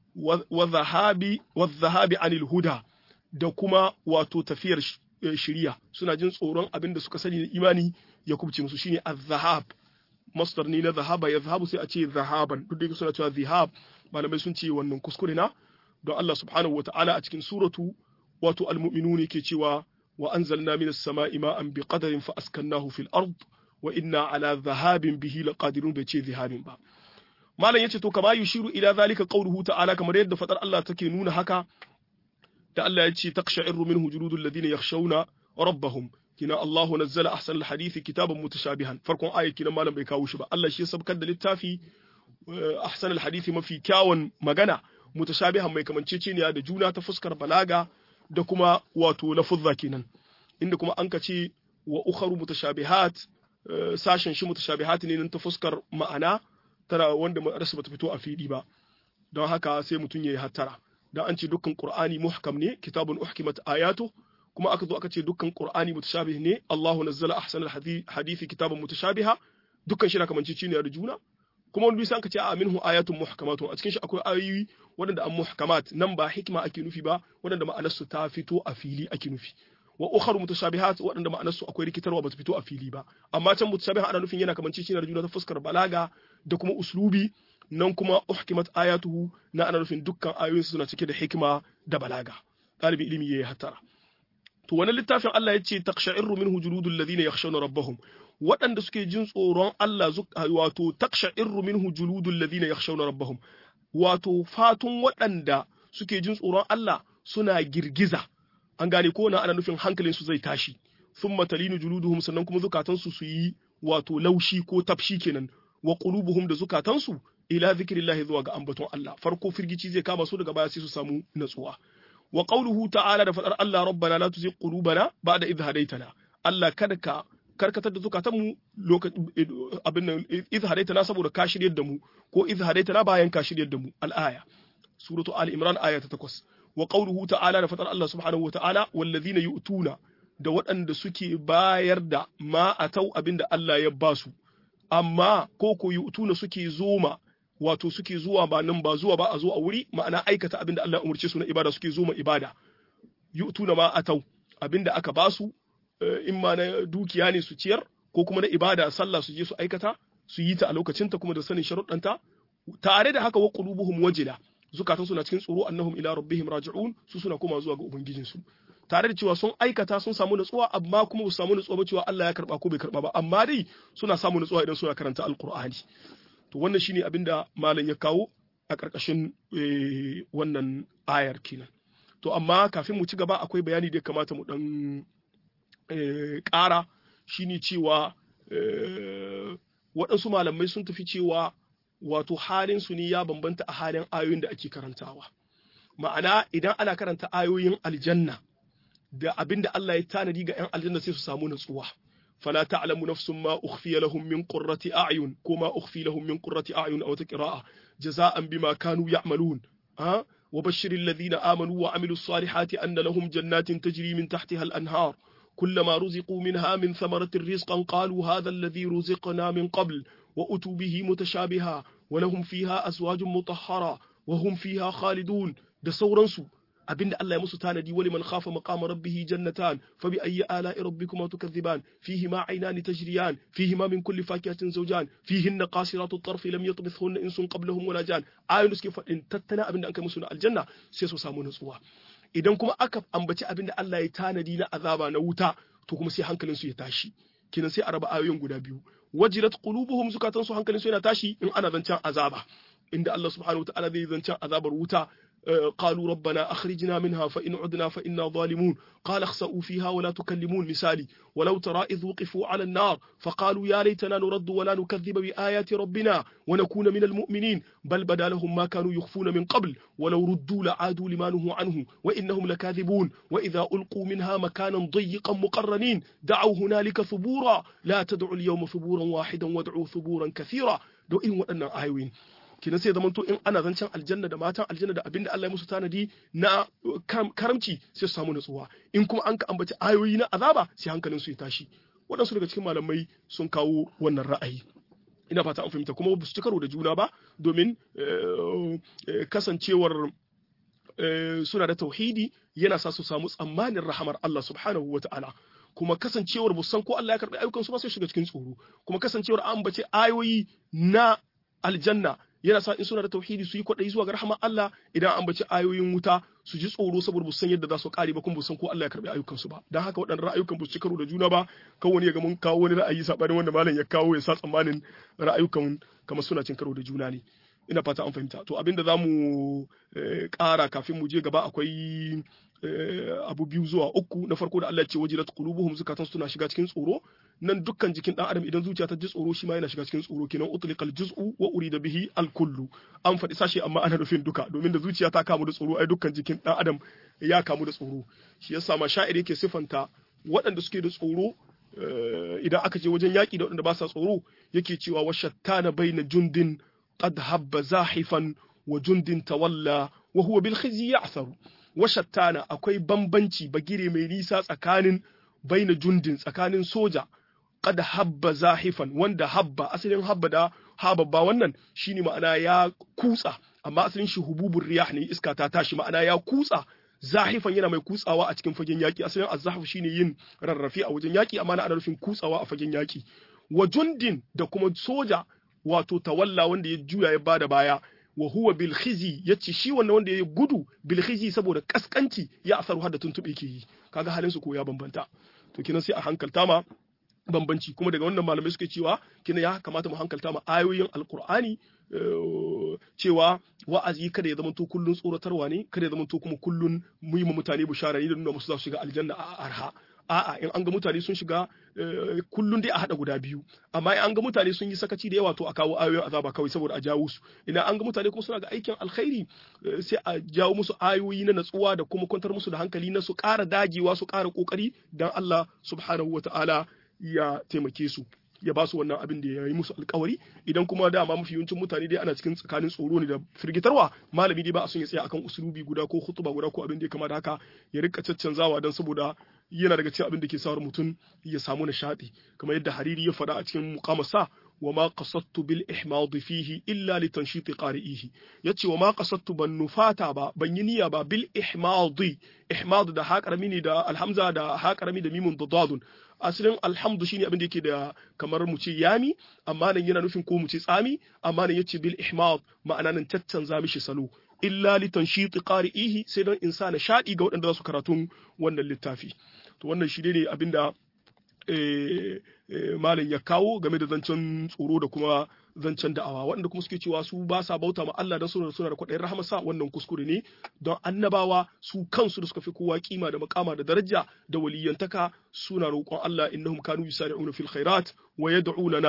wa zahabi wa zahabi anil huda da kuma wato tafiyar shiriya suna jin tsoron abin da suka sani na imani ya kubce musu shine az-zahab masdar ne na zahaba ya zahabu sai a ce zahaban duk da suna cewa zihab malamai sun ce wannan kuskure na don Allah subhanahu wata'ala a cikin suratu wato al-mu'minun yake cewa wa anzalna minas sama'i ma'an bi qadarin fa askannahu fil ard wa inna ala dhahabin bihi laqadirun bai ce zihabin ba malam yace to kama yushiru ila zalika qawluhu ta'ala kamar yadda fadar Allah take nuna haka da Allah ya ce taqsha'irru minhu juludul ladina yakhshawna rabbahum kina Allahu nazzala ahsanal hadisi kitaban mutashabihan farkon ayat kina malam bai kawo shi ba Allah shi ya sabkar da littafi ahsanal hadisi mafi kyawun magana mutashabihan mai kamanceceniya da juna ta fuskar balaga da kuma wato lafuzza kenan inda kuma an ka ce wa ukharu mutashabihat sashen shi mutashabihat ne nan ta fuskar ma'ana tana wanda ma'anarsa bata fito a fili ba don haka sai mutum yayi hattara dan an ce dukkan qur'ani muhkam ne kitabun uhkimat ayatu kuma aka zo aka ce dukkan qur'ani mutashabih ne Allahu nazzala ahsanal hadisi kitaban mutashabiha dukkan shi na kamanceceniya da juna kuma wani bisa ka ce a minhu ayatun muhkamatun a cikin shi akwai ayoyi waɗanda an muhkamat nan ba hikima ake nufi ba waɗanda ma'anarsu ta fito a fili ake nufi wa ukharu mutashabihat waɗanda ma'anarsu akwai rikitarwa ba ta fito a fili ba amma can mutashabihat ana nufin yana kamance shi da juna ta fuskar balaga da kuma uslubi nan kuma uhkimat ayatuhu na ana nufin dukkan ayoyin suna cike da hikima da balaga ɗalibi ilimi yayi hatara to wani littafin Allah ya ce taqsha'irru minhu juludul ladina yakhshawna rabbahum waɗanda suke jin tsoron Allah wato taqsha'irru minhu juludul ladina yakhshawna rabbahum wato fatun waɗanda suke jin tsoron Allah suna girgiza an gane ko na ana nufin hankalin su zai tashi thumma talinu juluduhum sannan kuma zukatansu su yi wato laushi ko tafshi kenan wa qulubuhum da zukatansu ila zikrillahi zuwa ga ambaton Allah farko firgici zai kama su daga baya sai su samu natsuwa wa qawluhu ta'ala da fadar Allah rabbana la tuzigh qulubana ba'da idh hadaytana Allah kada ka karkatar da zukatanmu abin nan idh hadaytana saboda ka shiryar da mu ko idh hadaytana bayan ka shiryar da mu al-aya suratu ali imran aya ta 8 wa qawluhu ta'ala da fadar Allah subhanahu wa ta'ala wallazina yu'tuna da waɗanda suke bayar da ma atau abinda Allah ya ba su amma ko ko yu'tuna suke zoma wato suke zuwa ba nan ba zuwa ba a zo a wuri ma'ana aikata abinda Allah ya umurce su na ibada suke zoma ibada yu'tuna ma atau abinda aka ba su in ma na dukiya ne su ciyar ko kuma na ibada sallah su je su aikata su yi ta a lokacinta kuma da sanin sharuɗanta tare da haka wa qulubuhum wajila zukatansu na cikin tsoro annahum ila rabbihim raji'un su suna koma zuwa ga ubangijinsu tare da cewa sun aikata sun samu nutsuwa amma kuma ba su samu nutsuwa ba cewa Allah ya karba ko bai karba ba amma dai suna samu nutsuwa idan suna karanta alqur'ani to wannan shine abin da malam ya kawo a ƙarƙashin wannan ayar kenan to amma kafin mu ci gaba akwai bayani da ya kamata mu dan ƙara shine cewa waɗansu malamai sun tafi cewa wato halin su ne ya bambanta a halin ayoyin da ake karantawa ma'ana idan ana karanta ayoyin aljanna da abin da Allah ya tanadi ga 'yan aljanna sai su samu natsuwa فلا تعلم نفس ما أخفي لهم من قرة أعين كما أخفي لهم من قرة أعين أو تقراءة جزاء بما كانوا يعملون ها وبشر الذين آمنوا وعملوا الصالحات أن لهم جنات تجري من تحتها الأنهار كلما رزقوا منها من ثمرة رزقا قالوا هذا الذي رزقنا من قبل وأتوا به متشابها ولهم فيها أزواج مطهرة وهم فيها خالدون da sauransu abinda Allah ya musu tanadi wali man khafa maqama rabbih jannatan fa bi ayyi ala'i rabbikuma tukadhiban fihi ma aynani tajriyan fihi ma min kulli fakihatin zawjan fihinna qasiratu at-tarf lam yatmithunna insun qablahum wala jan ayun suke fadin tattana abinda an kai musu na aljanna sai su samu nutsuwa idan kuma aka ambaci abinda Allah ya tanadi na azaba na wuta to kuma sai hankalin su ya tashi kinan sai a raba ayoyin guda biyu wajilat qulubuhum zukatan su hankalin su yana tashi in ana zancen azaba inda Allah subhanahu wa ta'ala zai zancen azabar wuta قالوا ربنا أخرجنا منها فإن عدنا فإنا ظالمون قال اخسأوا فيها ولا تكلمون مثالي ولو ترى إذ وقفوا على النار فقالوا يا ليتنا نرد ولا نكذب بآيات ربنا ونكون من المؤمنين بل بدا لهم ما كانوا يخفون من قبل ولو ردوا لعادوا لما نهوا عنه وإنهم لكاذبون وإذا ألقوا منها مكانا ضيقا مقرنين دعوا هنالك ثبورا لا تدعوا اليوم ثبورا واحدا وادعوا ثبورا كثيرا دو إن وأنا آيوين kenan sai zamanto in ana zancen aljanna da matan aljanna da abinda Allah ya musu tanadi na karamci sai su samu nutsuwa in kuma an ka ambaci ayoyi na azaba sai hankalin su ya tashi waɗansu daga cikin malamai sun kawo wannan ra'ayi ina fata an fahimta kuma ba su ci karo da juna ba domin kasancewar suna da tauhidi yana sa su samu tsammanin rahamar Allah subhanahu wa ta'ala kuma kasancewar bu san ko Allah ya karɓi ayyukansu ba sai shiga cikin tsoro kuma kasancewar an ambace ayoyi na aljanna yana sa in suna da tauhidi su yi kwaɗayi zuwa ga rahama Allah idan an baci ayoyin wuta su ji tsoro saboda san yadda za su kare ba kuma san ko Allah ya karbi ayyukan su ba dan haka waɗannan ra'ayukan ba su ci karo da juna ba kan wani ya ga mun kawo wani ra'ayi sabanin wanda malam ya kawo ya sa tsammanin ra'ayukan kamar suna cin karo da juna ne ina fata an fahimta to abinda za mu ƙara kafin mu je gaba akwai abu biyu zuwa uku na farko da Allah ya ce wajilat qulubuhum zukatan suna shiga cikin tsoro nan dukkan jikin dan adam idan zuciya ta ji tsoro shi ma yana shiga cikin tsoro kenan utliqal juz'u wa urida bihi al kullu an faɗi sashe amma ana nufin duka domin da zuciya ta kamu da tsoro ai dukkan jikin dan adam ya kamu da tsoro shi yasa ma sha'iri yake sifanta waɗanda suke da tsoro idan aka je wajen yaƙi da waɗanda ba sa tsoro yake cewa washattana baina jundin qad habba zahifan wa jundin tawalla wa huwa bil khizyi ya'tharu washattana akwai bambanci bagire mai nisa tsakanin baina jundin tsakanin soja qad habba zahifan wanda habba asalin habba da hababba wannan shine ma'ana ya kutsa amma asalin shi hububur riyah ne iska ta tashi ma'ana ya kutsa zahifan yana mai kutsawa a cikin fagen yaki asalin azzahaf shine yin rarrafe a wajen yaki amma ana nufin kutsawa a fagen yaki wa jundin da kuma soja wato tawalla wanda ya juya ya bada baya wa huwa bil khizi yace shi wannan wanda ya gudu bil khizi saboda kaskanci ya asaru har da tuntube ke yi kaga halin su ko ya bambanta to kinan sai a hankalta ma bambanci kuma daga wannan malamai suke cewa kina ya kamata mu hankalta ma ayoyin alqur'ani cewa wa'azi kada ya zamanto kullun tsoratarwa ne kada ya zamanto kuma kullun mu yi mutane bishara ne da nuna musu za su shiga aljanna a arha a'a in an ga mutane sun shiga kullun dai a hada guda biyu amma in an ga mutane sun yi sakaci da yawa to a kawo ayoyin azaba kawai saboda a jawo su idan an ga mutane kuma suna ga aikin alkhairi sai a jawo musu ayoyi na natsuwa da kuma kwantar musu da hankali na su ƙara dagewa su ƙara ƙoƙari dan Allah subhanahu wata'ala ya taimake su ya ba su wannan abin da ya yi musu alkawari idan kuma dama mafi yawancin mutane dai ana cikin tsakanin tsoro ne da firgitarwa malami dai ba a son ya tsaya akan usulubi guda ko hutuba guda ko abin da ya kama da haka ya rika caccanzawa don saboda yana daga cikin abin da ke sawar mutum ya samu nishaɗi kamar yadda hariri ya faɗa a cikin muqamasa wa ma qasadtu bil ihmad fihi illa li tanshiti qari'ihi yace wa ma qasadtu ban nufata ba ban yi niyya ba bil ihmad ihmad da ha karami ne da alhamza da ha karami da mimun da dadun asalin alhamdu shine abin da yake da kamar mu ce yami amma nan yana nufin ko mu ce tsami amma nan yace bil ihmad ma'ana nan caccanza mishi salo illa li tanshiti qari'ihi sai dan insana shadi ga waɗanda za su karatun wannan littafi to wannan shi ne abinda malam ya kawo game da zancen tsoro da kuma zancen da'awa waɗanda kuma suke cewa su ba sa bauta ma Allah dan suna suna da kwaɗayin rahamarsa wannan kuskure ne don annabawa su kansu da suka fi kowa kima da makama da daraja da waliyantaka suna roƙon Allah innahum kanu yusari'una fil khairat wa yad'unana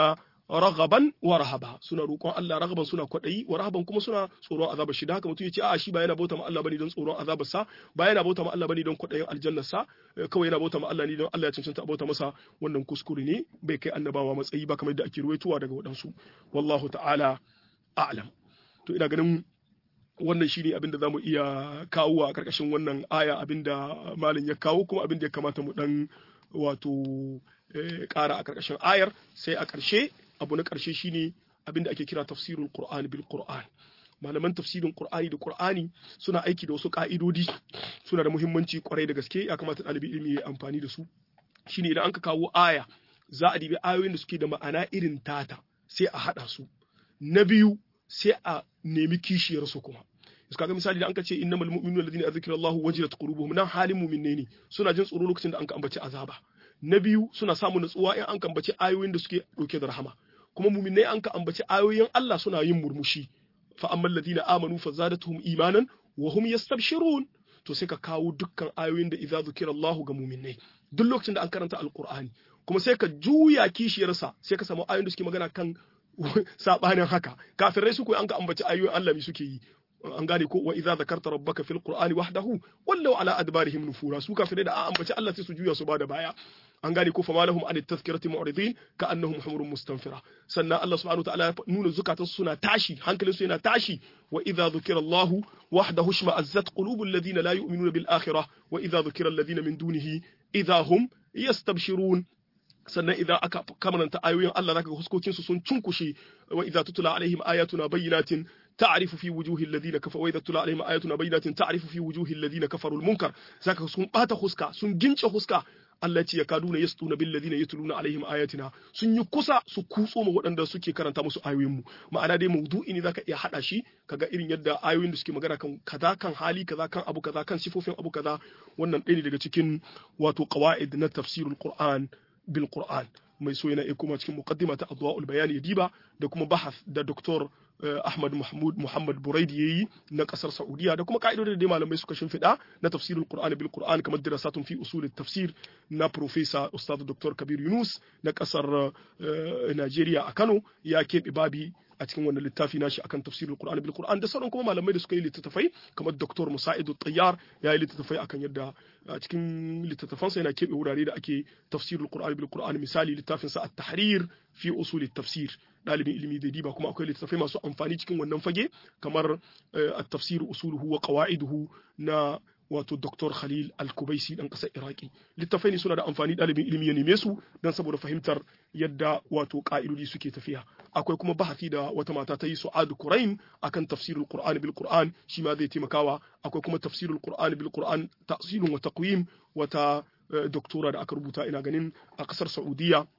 raghaban wa rahaba suna roƙon Allah raghaban suna kwaɗayi wa rahaban kuma suna tsoron azabar shi da haka mutum ya ce a shi ba yana bauta ma Allah bane don tsoron azabar sa ba yana bauta ma Allah bane don kwaɗayin aljannar sa kawai yana bauta ma Allah ne don Allah ya cancanta bauta masa wannan kuskure ne bai kai annabawa matsayi ba kamar da ake ruwaitowa daga waɗansu wallahu ta'ala a'lam to ina ganin wannan shine abin da zamu iya kawo a karkashin wannan aya abin da malam ya kawo kuma abin da ya kamata mu dan wato ƙara a karkashin ayar sai a ƙarshe abu na ƙarshe shine abin da ake kira tafsirul qur'an bil qur'an malaman tafsirin qur'ani da qur'ani suna aiki da wasu ka'idodi suna da muhimmanci kwarai da gaske ya kamata ɗalibi ilimi ya amfani da su shine idan aka kawo aya za a dibi ayoyin da suke da ma'ana irin tata sai a haɗa su na biyu sai a nemi kishiyar su kuma su kaga misali da an ka ce innamal mu'minuna alladhina zikra Allahu wajilat qulubuhum nan halin mu'minne ne suna jin tsoro lokacin da an ka ambaci azaba na biyu suna samun nutsuwa in an ka ambaci ayoyin da suke dauke da rahama kuma mu'minai an ka ambaci ayoyin Allah suna yin murmushi fa ammal ladina amanu fazadatuhum imanan wa hum yastabshirun to sai ka kawo dukkan ayoyin da idza zukira Allahu ga mu'minai duk lokacin da an karanta alqur'ani kuma sai ka juya kishiyarsa sai ka samu ayoyin da suke magana kan sabanin haka kafirai su koyi an ka ambaci ayoyin Allah mi suke yi an gane ko wa idza zakarta rabbaka fil qur'ani wahdahu wallau ala adbarihim nufura su kafirai da an ambaci Allah sai su juya su bada baya an gane ko fama lahum an tazkirati mu'ridin ka annahum humurun mustanfira sannan Allah subhanahu wa ta'ala ya nuna zukatansu suna tashi hankalinsu yana tashi wa idza dhukira Allah wahdahu shma'azzat qulubul ladina la yu'minuna bil akhirah wa idza dhukira alladhina min dunihi idza hum yastabshirun sannan idan aka kamaranta ayoyin Allah zaka ga huskokin su sun cunkushe wa idza tutla alaihim ayatuna bayyinatin ta'rifu fi wujuhi alladhina kafaru wa idza tutla alaihim ayatuna bayyinatin ta'rifu fi wujuhi alladhina kafaru almunkar zaka sun bata huska sun gince huska Allah ce ya kaduna yastuna bil ladina yatluna alaihim ayatina sun yi kusa su kutso ma waɗanda suke karanta musu ayoyin mu ma'ana dai maudu'i ne zaka iya hada shi kaga irin yadda ayoyin da suke magana kan kaza kan hali kaza kan abu kaza kan sifofin abu kaza wannan ɗaya ne daga cikin wato qawaid na tafsirul qur'an bil qur'an mai so yana kuma cikin muqaddima ta adwa'ul bayani ya diba da kuma bahas da doktor Ahmad Mahmud Muhammad Buraidi yayi na kasar Saudiya da kuma ka'idodin da malamai suka shimfiɗa na tafsirul Qur'ani bil Qur'an kamar dirasatun fi usulit tafsir na Professor Ustaz Dr. Kabir Yunus na kasar Najeriya a Kano ya keɓe babi a cikin wannan littafi nashi akan tafsirul Qur'ani bil Qur'an da sauran kuma malamai da suka yi littattafai kamar Dr. Musaidu Tayyar ya yi littattafai akan yadda a cikin littattafansa yana keɓe wurare da ake tafsirul Qur'ani bil Qur'an misali littafin sa at-tahrir fi usulit tafsir dalibin ilimi da diba kuma akwai littattafai masu amfani cikin wannan fage kamar at-tafsir usuluhu wa qawaiduhu na wato Dr. Khalil Al-Kubaisi dan kasar Iraki littafai ne suna da amfani dalibin ilimi ya neme su dan saboda fahimtar yadda wato ka'idodi suke tafiya akwai kuma bahasi da wata mata ta yi Su'ad Quraim akan tafsirul Qur'an bil Qur'an shi ma zai taimakawa akwai kuma tafsirul Qur'an bil Qur'an ta'silun wa taqwim wata doktora da aka rubuta ina ganin a kasar Saudiya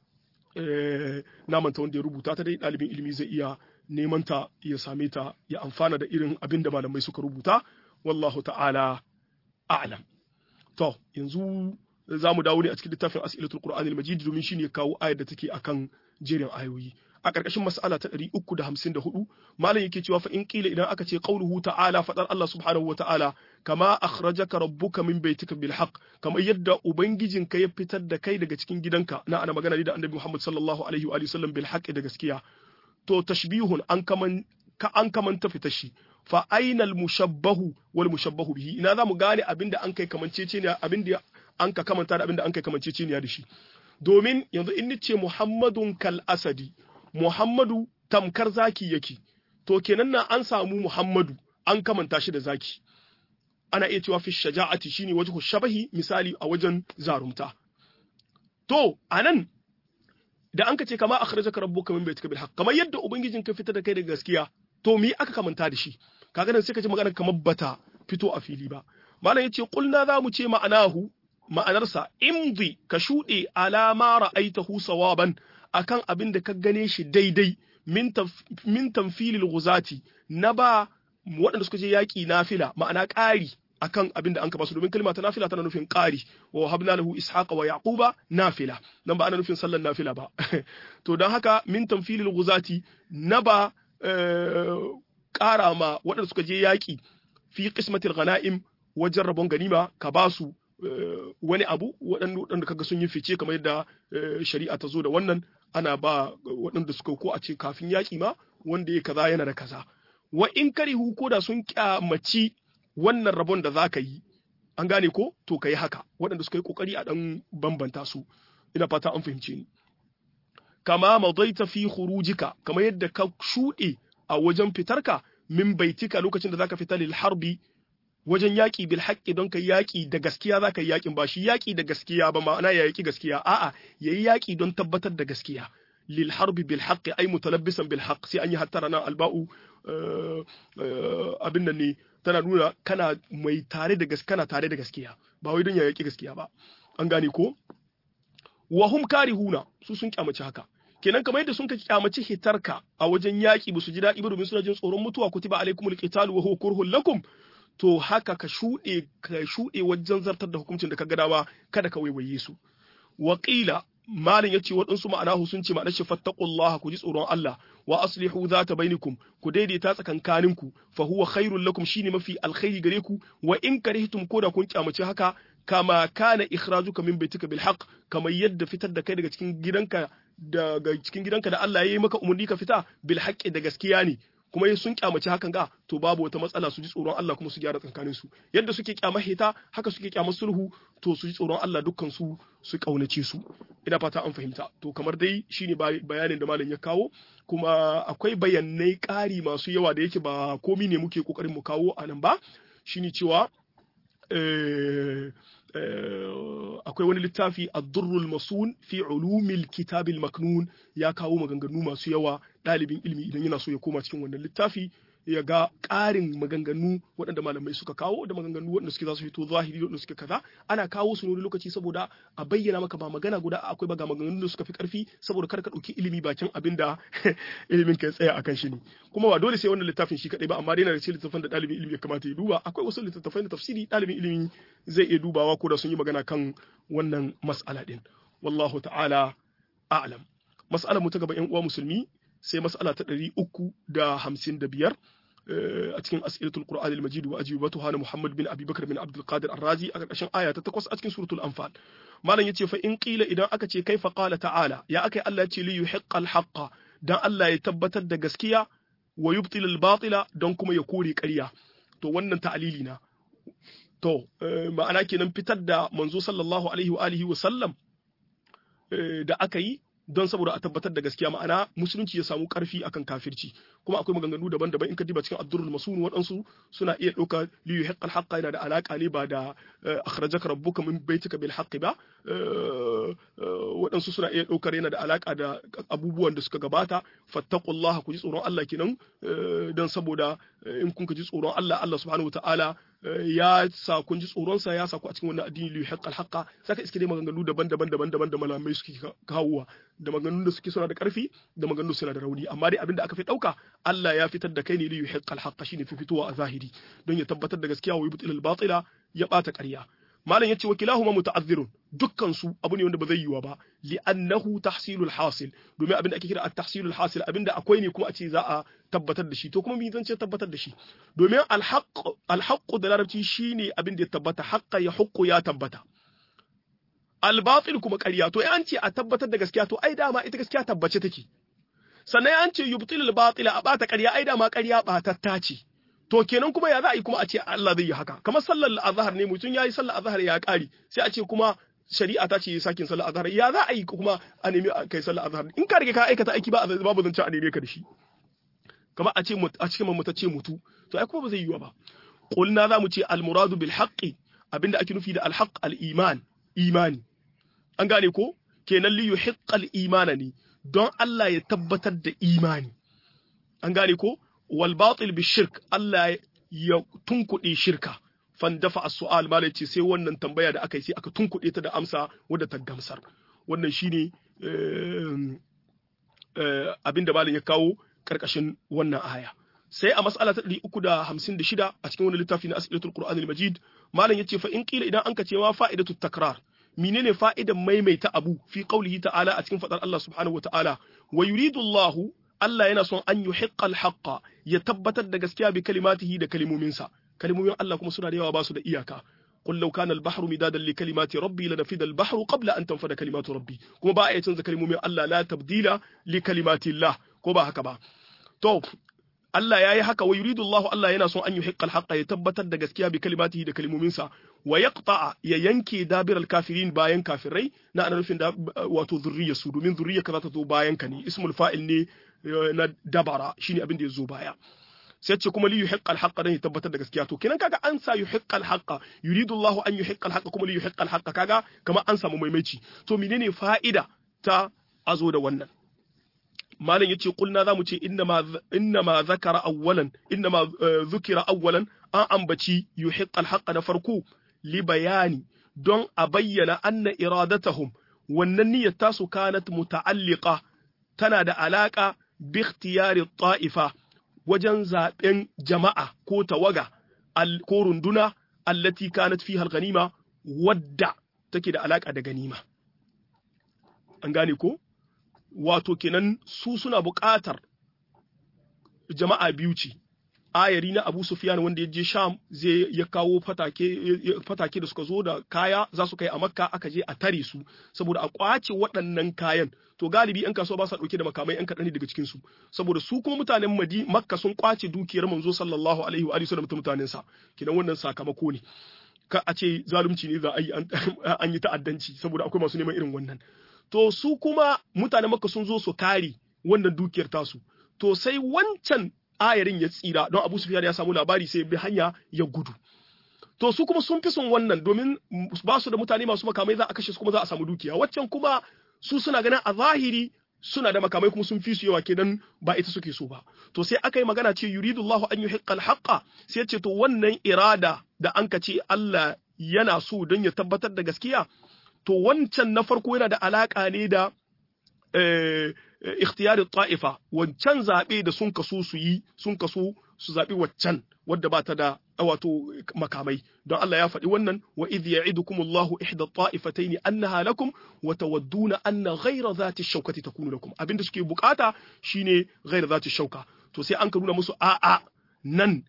na manta wanda ya rubuta ta dai ɗalibin ilimi zai iya neman ta ya same ta ya amfana da irin abin da malamai suka rubuta wallahu ta'ala a'lam to yanzu za mu dawo ne a cikin littafin as'ilatul qur'anil majid domin shine ya kawo ayar da take akan jerin ayoyi a ƙarƙashin mas'ala ta 354 malam yake cewa fa in qila idan aka ce qauluhu ta'ala fadar Allah subhanahu wa ta'ala kama akhrajaka rabbuka min baitika bil haqq kamar yadda ubangijinka ya fitar da kai daga cikin gidanka na ana magana da annabi Muhammad sallallahu alaihi wa sallam bil haqq da gaskiya to tashbihun an kaman ka an kamanta fitar shi fa ainal mushabbahu wal mushabbahu bihi ina zamu gane abinda an kai kamancece ne abinda an ka kamanta da abinda an kai kamancece ne da shi domin yanzu in nace Muhammadun kal asadi Muhammadu tamkar zaki yake to kenan na an samu Muhammadu an kamanta shi da zaki ana iya cewa fi shaja'ati shine wajhu shabahi misali a wajen zarumta to anan da an ka ce kama akhrajaka rabbuka min baitika bil haqq kamar yadda ubangijin ka fita da kai da gaskiya to me aka kamanta da shi kaga nan sai ka ji magana kamar bata fito a fili ba malam yace qulna za mu ce ma'anahu ma'anarsa imdi ka shuɗe alama ra'aitahu sawaban akan abin da ka gane shi daidai min tamfilil guzati na ba waɗanda suka je yaƙi nafila ma'ana ƙari akan abin da an ka basu domin kalma ta nafila tana nufin ƙari wa habna lahu ishaqa wa yaquba nafila nan ba ana nufin sallan nafila ba to don haka min tamfilil guzati na ba ƙara ma waɗanda suka je yaƙi fi qismatil ghanaim wajen rabon ganima ka basu wani abu waɗanda kaga sun yi fice kamar yadda shari'a ta zo da wannan ana ba waɗanda suka ko a ce kafin yaƙi ma wanda ya kaza yana da kaza wa in karihu ko da sun kyamaci wannan rabon da za ka yi an gane ko to ka yi haka waɗanda suka yi ƙoƙari a ɗan bambanta su ina fata an fahimce ni kama madaita fi khurujika kamar yadda ka shuɗe a wajen fitarka min baitika lokacin da zaka fita lil harbi wajen yaƙi bil haƙƙi don ka yaƙi da gaskiya za ka yi yaƙin ba shi yaƙi da gaskiya ba ma'ana ya yaƙi gaskiya a'a ya yi yaƙi don tabbatar da gaskiya lil harbi bil haqqi ay mutalabbisan bil haqq sai an yi hattara nan alba'u abin nan ne tana nuna kana mai tare da gaskiya kana tare da gaskiya ba wai don ya yaƙi gaskiya ba an gane ko wa hum karihuna su sun kyamaci haka kenan kamar yadda sun ka kyamaci hitarka a wajen yaƙi ba su ji daɗi ba domin suna jin tsoron mutuwa kutiba alaikumul qitalu wa huwa kurhul lakum to haka ka shuɗe ka shuɗe wajen zartar da hukuncin da ka gada ba kada ka waiwaye su waƙila malin yace waɗansu ma'anahu sun ce ma'anar shi fattaqullaha ku ji tsoron Allah wa aslihu zata bainakum ku daidaita tsakankaninku fa huwa khairul lakum shine mafi alkhairi gare ku wa in karihtum ko da kun kyamace haka kama kana ikhrajuka min baitika bil haqq kamar yadda fitar da kai daga cikin gidanka daga cikin gidanka da Allah ya yi maka umarni ka fita bil haqqi da gaskiya ne kuma sun kyamaci hakan ga to babu wata matsala su ji tsoron Allah kuma su gyara tsakanin su yadda suke kyamar hita haka suke kyamar sulhu to su ji tsoron Allah dukkan su su kaunace su ina fata an fahimta to kamar dai shine bayanin da malam ya kawo kuma akwai bayanai ƙari masu yawa da yake ba komi ne muke kokarin mu kawo a nan ba shine cewa akwai wani littafi ad-durrul masun fi ulumil kitabil maknun ya kawo maganganu masu yawa ɗalibin ilimi idan yana so ya koma cikin wannan littafi ya ga ƙarin maganganu waɗanda malamai suka kawo da maganganu waɗanda suke za su fito zahiri waɗanda suke kaza ana kawo su wani lokaci saboda a bayyana maka ba magana guda akwai ba ga maganganun da suka fi ƙarfi saboda kar ka ɗauki ilimi bakin abin da ilimin ka tsaya akan shi ne kuma ba dole sai wannan littafin shi kaɗai ba amma dai yana da cikin littafin da ɗalibin ilimi ya kamata ya duba akwai wasu littattafai na tafsiri ɗalibin ilimi zai iya dubawa ko da sun yi magana kan wannan mas'ala ɗin wallahu ta'ala a'lam mas'alar mu ta gaba yan uwa musulmi sai mas'ala ta ɗari uku da hamsin da biyar a cikin as'ilatul qur'an al-majid wa ajibatuha na muhammad bin abi bakr bin abdul qadir ar-razi a ƙarƙashin aya ta takwas a cikin suratul anfal malam yace fa in qila idan aka ce kaifa qala ta'ala ya akai Allah ya ce li yuhiqqal haqqa dan Allah ya tabbatar da gaskiya wa yubtil al-batila don kuma ya kore ƙarya to wannan ta'alili na to ma'ana kenan fitar da manzo sallallahu alaihi wa alihi wa sallam da aka yi don saboda a tabbatar da gaskiya ma'ana musulunci ya samu karfi akan kafirci kuma akwai maganganu daban-daban in ka diba cikin addurul masun waɗansu suna iya ɗauka li yuhiqqal haqqa yana da alaka ne ba da akhrajaka rabbuka min baitika bil haqqi ba waɗansu suna iya ɗaukar yana da alaka da abubuwan da suka gabata fattaqullaha ku ji tsoron Allah kenan don saboda in kun ji tsoron Allah Allah subhanahu wataala ya sa kun ji tsoronsa ya sa ku a cikin wannan addini li haqqal haqqa saka iske dai maganganu daban-daban daban-daban da malamai suke kawowa da maganganun da suke suna da karfi da maganganun suna da rauni amma dai abinda aka fi dauka Allah ya fitar da kai ne li haqqal haqqa shine fi fitowa a zahiri don ya tabbatar da gaskiya wa yubtil al batila ya bata ƙarya malam yace wakilahuma muta'azzirun dukkan su abu ne wanda ba zai yiwa ba li'annahu tahsilul hasil domin abinda ake kira at-tahsilul hasil abinda akwai ne kuma a ce za a tabbatar da shi to kuma me zan ce tabbatar da shi domin al-haqq al-haqq da larabci shine abinda ya tabbata haqqa ya huqqu ya tabbata al-batil kuma ƙarya to an ce a tabbatar da gaskiya to ai dama ita gaskiya tabbace take sannan an ce yubtilul batila a bata ƙarya ai dama ƙarya batatta ce to kenan kuma ya za a yi kuma a ce Allah zai yi haka kamar sallar azhar ne mutum yayi sallar azhar ya kari sai a ce kuma shari'a ta ce sakin sallar azhar ya za a yi kuma a nemi kai sallar azhar in ka rike ka aikata aiki ba babu zance a neme ka da shi kamar a ce a cikin mu ta ce mutu to ai kuma ba zai yi ba qulna za mu ce al muradu bil haqqi abinda ake nufi da al haqq al iman imani an gane ko kenan li yuhiqqal imana ne don Allah ya tabbatar da imani an gane ko wal batil bi shirk Allah ya tunkuɗe shirka fan dafa as-su'al malai ce sai wannan tambaya da aka yi sai aka tunkuɗe ta da amsa wadda ta gamsar wannan shine abin da malin ya kawo karkashin wannan aya sai a mas'ala ta 356 a cikin wani littafi na as'ilatul qur'anil majid malam yace fa in qila idan anka ce ma fa'idatu takrar menene fa'idan maimaita abu fi qaulihi ta'ala a cikin fadar Allah subhanahu wa ta'ala wa yuridu Allah Allah yana son an yuhiqqa al-haqqa ya tabbatar da gaskiya bi kalimatihi da kalimominsa kalimomin Allah kuma suna da yawa ba su da iyaka قل لو كان البحر مدادا لكلمات ربي لنفد البحر قبل أن تنفد كلمات ربي كما با آية تنزل كلمة الله لا تبديل لكلمات الله كما هكذا تو Allah ya yi haka wa yuridu Allah Allah yana son an yi hiqqal haqqa ya tabbatar da gaskiya bi kalimatihi da kalmominsa wa yaqta'a ya yanke dabiral kafirin bayan kafirai na ana nufin da wato zurriya su domin zurriya ka za ta zo bayan ka ne ismul fa'il ne na dabara shine abin da ya zo baya sai ce kuma li yuhiqqal haqqa dan ya tabbatar da gaskiya to kenan kaga an sa yuhiqqal haqqa yuridu Allah an yuhiqqal haqqa kuma li yuhiqqal haqqa kaga kamar an samu maimaici to menene fa'ida ta azo da wannan malam yace kulna zamu ce innama innama zakara awwalan innama zukira awwalan an ambaci yuhiqqal haqqa na farko li bayani don a bayyana anna iradatahum wannan niyyar tasu kanat muta'alliqa tana da alaka bi ikhtiyari ta'ifa wajen zaben jama'a ko tawaga ko runduna allati kanat fiha al-ghanima wadda take da alaka da ganima an gane ko wato kenan su suna buƙatar jama'a biyu ce ayari na Abu Sufyan wanda ya je Sham zai ya kawo fatake fatake da suka zo da kaya za su kai a Makka aka je a tare su saboda a kwace waɗannan kayan to galibi yan kasuwa ba sa dauke da makamai yan kaɗan daga cikin su saboda su kuma mutanen Madi Makka sun kwace dukiyar manzo sallallahu alaihi wa alihi da mutanen sa kidan wannan sakamako ne ka a ce zalunci ne za a yi an yi ta'addanci saboda akwai masu neman irin wannan to su kuma mutanen Makka sun zo su kare wannan dukiyar tasu to sai wancan ayarin ya tsira don Abu Sufyan ya samu labari sai bi hanya ya gudu to su kuma sun fi son wannan domin ba su da mutane masu makamai za a kashe su kuma za a samu dukiya waccan kuma su suna ganin a zahiri suna da makamai kuma sun fi su yawa kenan ba ita suke so ba to sai aka yi magana ce yuridullahu an yuhiqqa al-haqqa sai ce to wannan irada da an ka ce Allah yana so don ya tabbatar da gaskiya to wancan na farko yana da alaka ne da ikhtiyari ta'ifa wancan zaɓe da sun kaso su yi sun kaso su zaɓi waccan wadda ba ta da wato makamai don Allah ya faɗi wannan wa idh ya'idukum Allahu ihda ta'ifatayn annaha lakum wa tawadduna anna ghayra dhati shawkati takunu lakum abinda suke bukata shine ghayra dhati shauka to sai an ka nuna musu a'a nan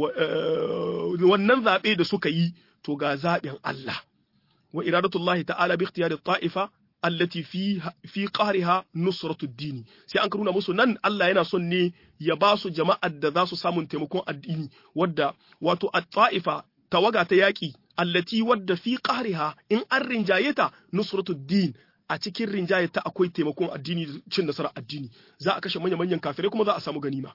wannan zaɓe da suka yi to ga zaɓin Allah wa iradatullahi ta'ala bi ikhtiyari ta'ifa allati fi fi qariha nusratu dini sai an karuna musu nan Allah yana son ne ya ba su jama'ar da za su samu taimakon addini wadda wato at-ta'ifa tawaga ta yaki allati wadda fi qariha in an rinjaye ta nusratu din a cikin rinjaye ta akwai taimakon addini cin nasarar addini za a kashe manya manyan kafirai kuma za a samu ganima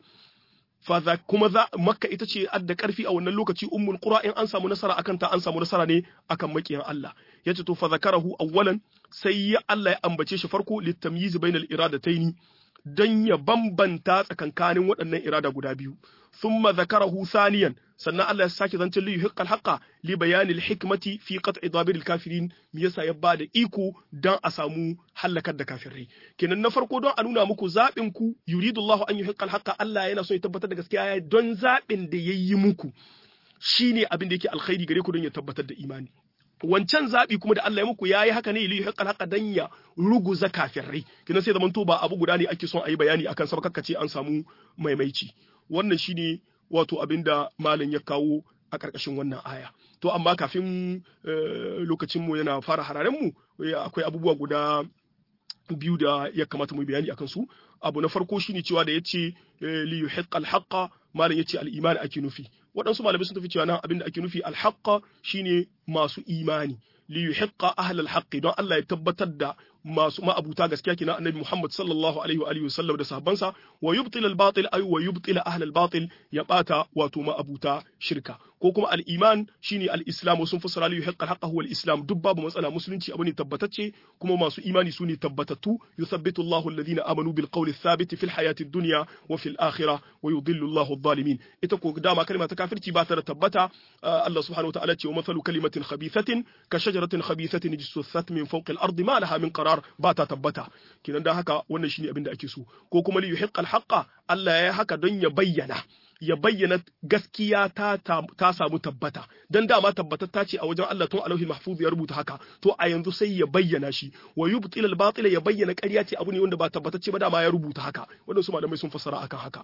fa kuma za makka ita ce adda karfi a wannan lokaci ummul qura in an samu nasara akan ta an samu nasara ne akan makiyan Allah yace to fa zakarahu awwalan sai ya Allah ya ambace shi farko litamyiz bainal iradataini dan ya bambanta tsakankanin waɗannan irada guda biyu thumma zakarahu thaniyan sannan Allah ya sake zancen li yuhiqqal haqqa li bayanil hikmati fi qat'i dabiril kafirin me yasa ya bada iko dan a samu halakar da kafirai kenan na farko don a nuna muku zaɓin ku yuridullahu an yuhiqqal haqqa Allah yana so ya tabbatar da gaskiya don zaɓin da yayi muku shine abin da yake alkhairi gare ku don ya tabbatar da imani wancan zaɓi kuma da Allah ya muku yayi haka ne li haqqal haqqa dan ya ruguza kafirai kina sai zaman to ba abu guda ne ake son a yi bayani akan sa ce an samu maimaici wannan shine wato abinda malam ya kawo a ƙarƙashin wannan aya to amma kafin lokacin mu yana fara hararen mu akwai abubuwa guda biyu da ya kamata mu bayani akan su abu na farko shine cewa da yace li yuhiqqal haqqa malam yace al-iman ake nufi waɗansu malamai sun tafi cewa nan abin da ake nufi alhaqqa shine masu imani li yuhiqqa ahlal haqqi don Allah ya tabbatar da masu ma'abuta gaskiya kina annabi Muhammad sallallahu alaihi wa alihi wasallam da sahabbansa wa yubtil al batil ay wa yubtil ahlal batil ya bata wato ma'abuta shirka ko kuma al iman shine al islam sun fassara li yuhiqqa al haqqa huwa al islam duk babu matsala musulunci abu ne tabbatacce kuma masu imani su ne tabbatattu yuthabbitu Allahu alladhina amanu bil qawli thabit fil hayati dunya wa fil akhirah wa yudhillu Allahu adh-dhalimin ita ko dama kalma ta kafirci ba ta da tabbata Allah subhanahu wa ta'ala ce wa mathalu kalimatin khabithatin ka shajaratin khabithatin jissath min fawqi al-ardi ma laha min qarar ba ta tabbata kinan dan haka wannan shine abin da ake so ko kuma li yuhiqqal haqqa Allah ya haka don ya bayyana ya bayyana gaskiya ta ta samu tabbata dan dama tabbatatta ce a wajen Allah tun alauhi mahfuz ya rubuta haka to a yanzu sai ya bayyana shi wa yubtil al batila ya bayyana ƙarya ce abu ne wanda ba tabbatacce ba dama ya rubuta haka wanda su malamai sun fassara akan haka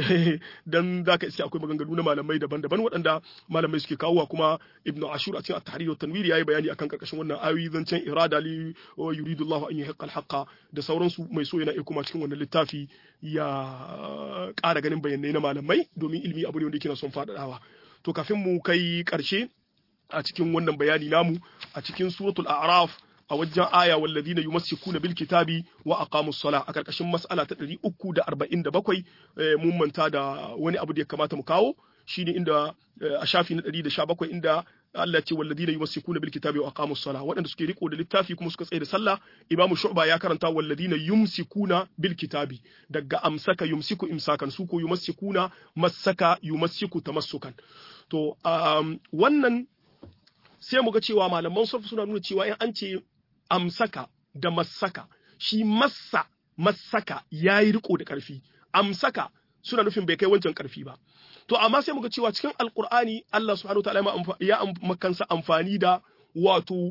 dan zaka iske akwai maganganu na malamai daban-daban waɗanda malamai suke kawowa kuma ibnu ashur a cikin at-tahrir wa tanwir yayi bayani akan karkashin wannan ayoyi zancen irada li yuridu Allah an yuhiqqa al-haqqa da sauransu mai so yana iya kuma cikin wannan littafi ya ƙara ganin bayanai na malamai domin ilimi abu ne wanda yake na son faɗaɗawa to kafin mu kai ƙarshe a cikin wannan bayani namu a cikin suratul a'raf a wajen aya walladina yumassikuna bil kitabi wa aqamus sala a karkashin mas'ala ta 347 mun manta da wani abu da ya kamata mu kawo shine inda a shafi na 117 inda Allah ce walladina yumassikuna bil kitabi wa aqamus sala waɗanda suke riko da littafi kuma suka tsaye da sallah imamu shu'ba ya karanta walladina yumsikuna bil kitabi daga amsaka yumsiku imsakan su ko yumassikuna massaka yumassiku tamassukan to wannan sai mu ga cewa malaman sarfu suna nuna cewa in an ce amsaka da massaka shi massa massaka yayi riko da karfi amsaka suna nufin bai kai wancan karfi ba to amma sai muga cewa cikin alkur'ani Allah subhanahu wataala ya makansa amfani da wato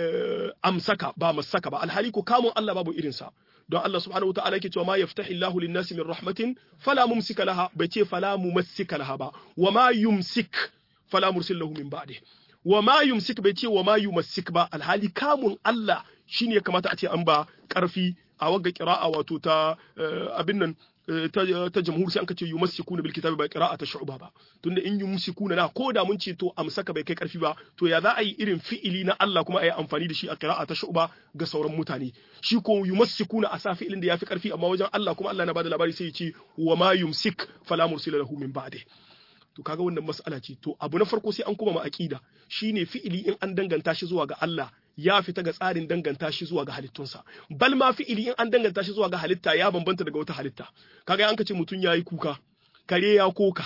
amsaka ba masaka ba alhali ko kamun Allah babu irin sa don Allah subhanahu wataala yake cewa ma yaftahi Allahu lin-nasi min rahmatin fala mumsika laha bai ce fala mumassika laha ba wa ma yumsik fala mursil lahu min ba'di wa ma yumsik bai ce wa ma yumassik ba alhali kamun Allah shine ya kamata a ce an ba karfi a wagga qira'a wato ta abin nan ta jamhur sai anka ce yumassikuna bil kitabi ba qira'a ta shu'ba ba tunda in yumsikuna na ko da mun ce to amsaka bai kai karfi ba to ya za a yi irin fi'ili na Allah kuma a yi amfani da shi a qira'a ta shu'ba ga sauran mutane shi ko yumassikuna a sa fi'ilin da yafi karfi amma wajen Allah kuma Allah na bada labari sai ya ce wa ma yumsik fala mursila lahu min ba'di to kaga wannan mas'ala ce to abu na farko sai an kuma ma aqida shine fi'ili in an danganta shi zuwa ga Allah ya fita ga tsarin danganta shi zuwa ga halittunsa bal ma fi'ili in an danganta shi zuwa ga halitta ya bambanta daga wata halitta kaga an ka ce mutum yayi kuka kare ya koka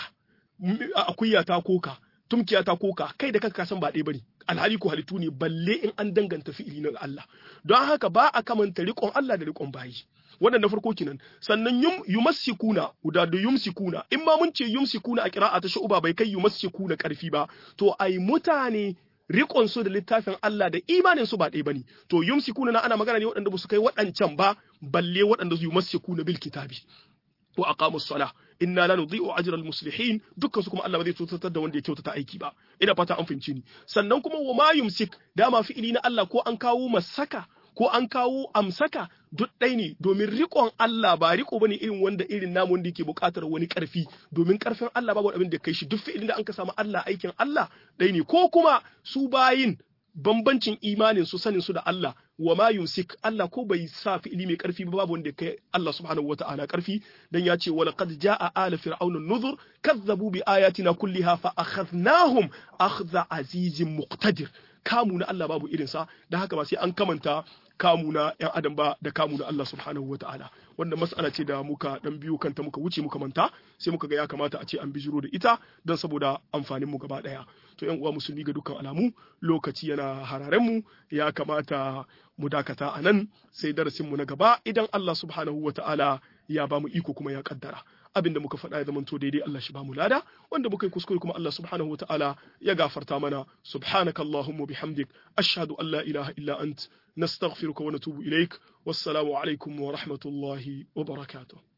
akuya ta koka tumkiya ta koka kai da kanka san ba ɗaya bane alhali ko halittu ne balle in an danganta fi'ili na Allah don haka ba a kamanta riƙon Allah da riƙon bayi wannan na farko kenan sannan yum yumassikuna guda da yumsikuna in ma mun ce yumsikuna a qira'a ta shu'ba bai kai yumassikuna karfi ba to ai mutane rikon su da littafin Allah da imanin su ba ɗaya bane to yumsikuna na ana magana ne waɗanda ba su kai waɗancan ba balle waɗanda su yumassikuna bil kitabi wa aqamus salah inna la nudhi'u ajra al muslihin dukkan su kuma Allah ba zai tsotatar da wanda ya kyautata aiki ba ina fata an fahimci ni sannan kuma wa ma yumsik dama fi'ili na Allah ko an kawo masaka ko an kawo amsaka duk ɗai ne domin riƙon Allah ba riƙo bane irin wanda irin namu wanda yake buƙatar wani ƙarfi domin ƙarfin Allah babu abin da kai shi duk fi'ilin da an ka samu Allah aikin Allah ɗai ne ko kuma su bayin bambancin imanin su sanin su da Allah wa ma yumsik Allah ko bai sa fi'ili mai ƙarfi ba babu wanda kai Allah subhanahu wata'ala ƙarfi dan ya ce wala qad jaa ala fir'auna nuzur kazzabu bi ayatina kulliha fa akhadnahum akhdha azizin muqtadir kamu na Allah babu irinsa da haka ba sai an kamanta kamu na ‘yan adam ba da kamu na Allah subhanahu wa ta'ala wanda mas'ala ce da muka dan biyu kanta muka wuce muka manta sai muka ga ya kamata a ce an bijiro da ita don saboda amfanin mu gaba daya to ‘yan uwa musulmi ga dukkan alamu lokaci yana hararen mu ya kamata mu dakata a nan sai darasin mu na gaba idan Allah subhanahu wa ta'ala ya ba mu iko kuma ya kaddara abin da muka faɗa ya zamanto daidai Allah shi ba mu lada wanda muka yi kuskure kuma Allah subhanahu wa ta'ala ya gafarta mana subhanaka allahumma bihamdik ashhadu an la ilaha illa ant nastaghfiruka wa natubu ilaik wassalamu alaikum wa rahmatullahi wa barakatuh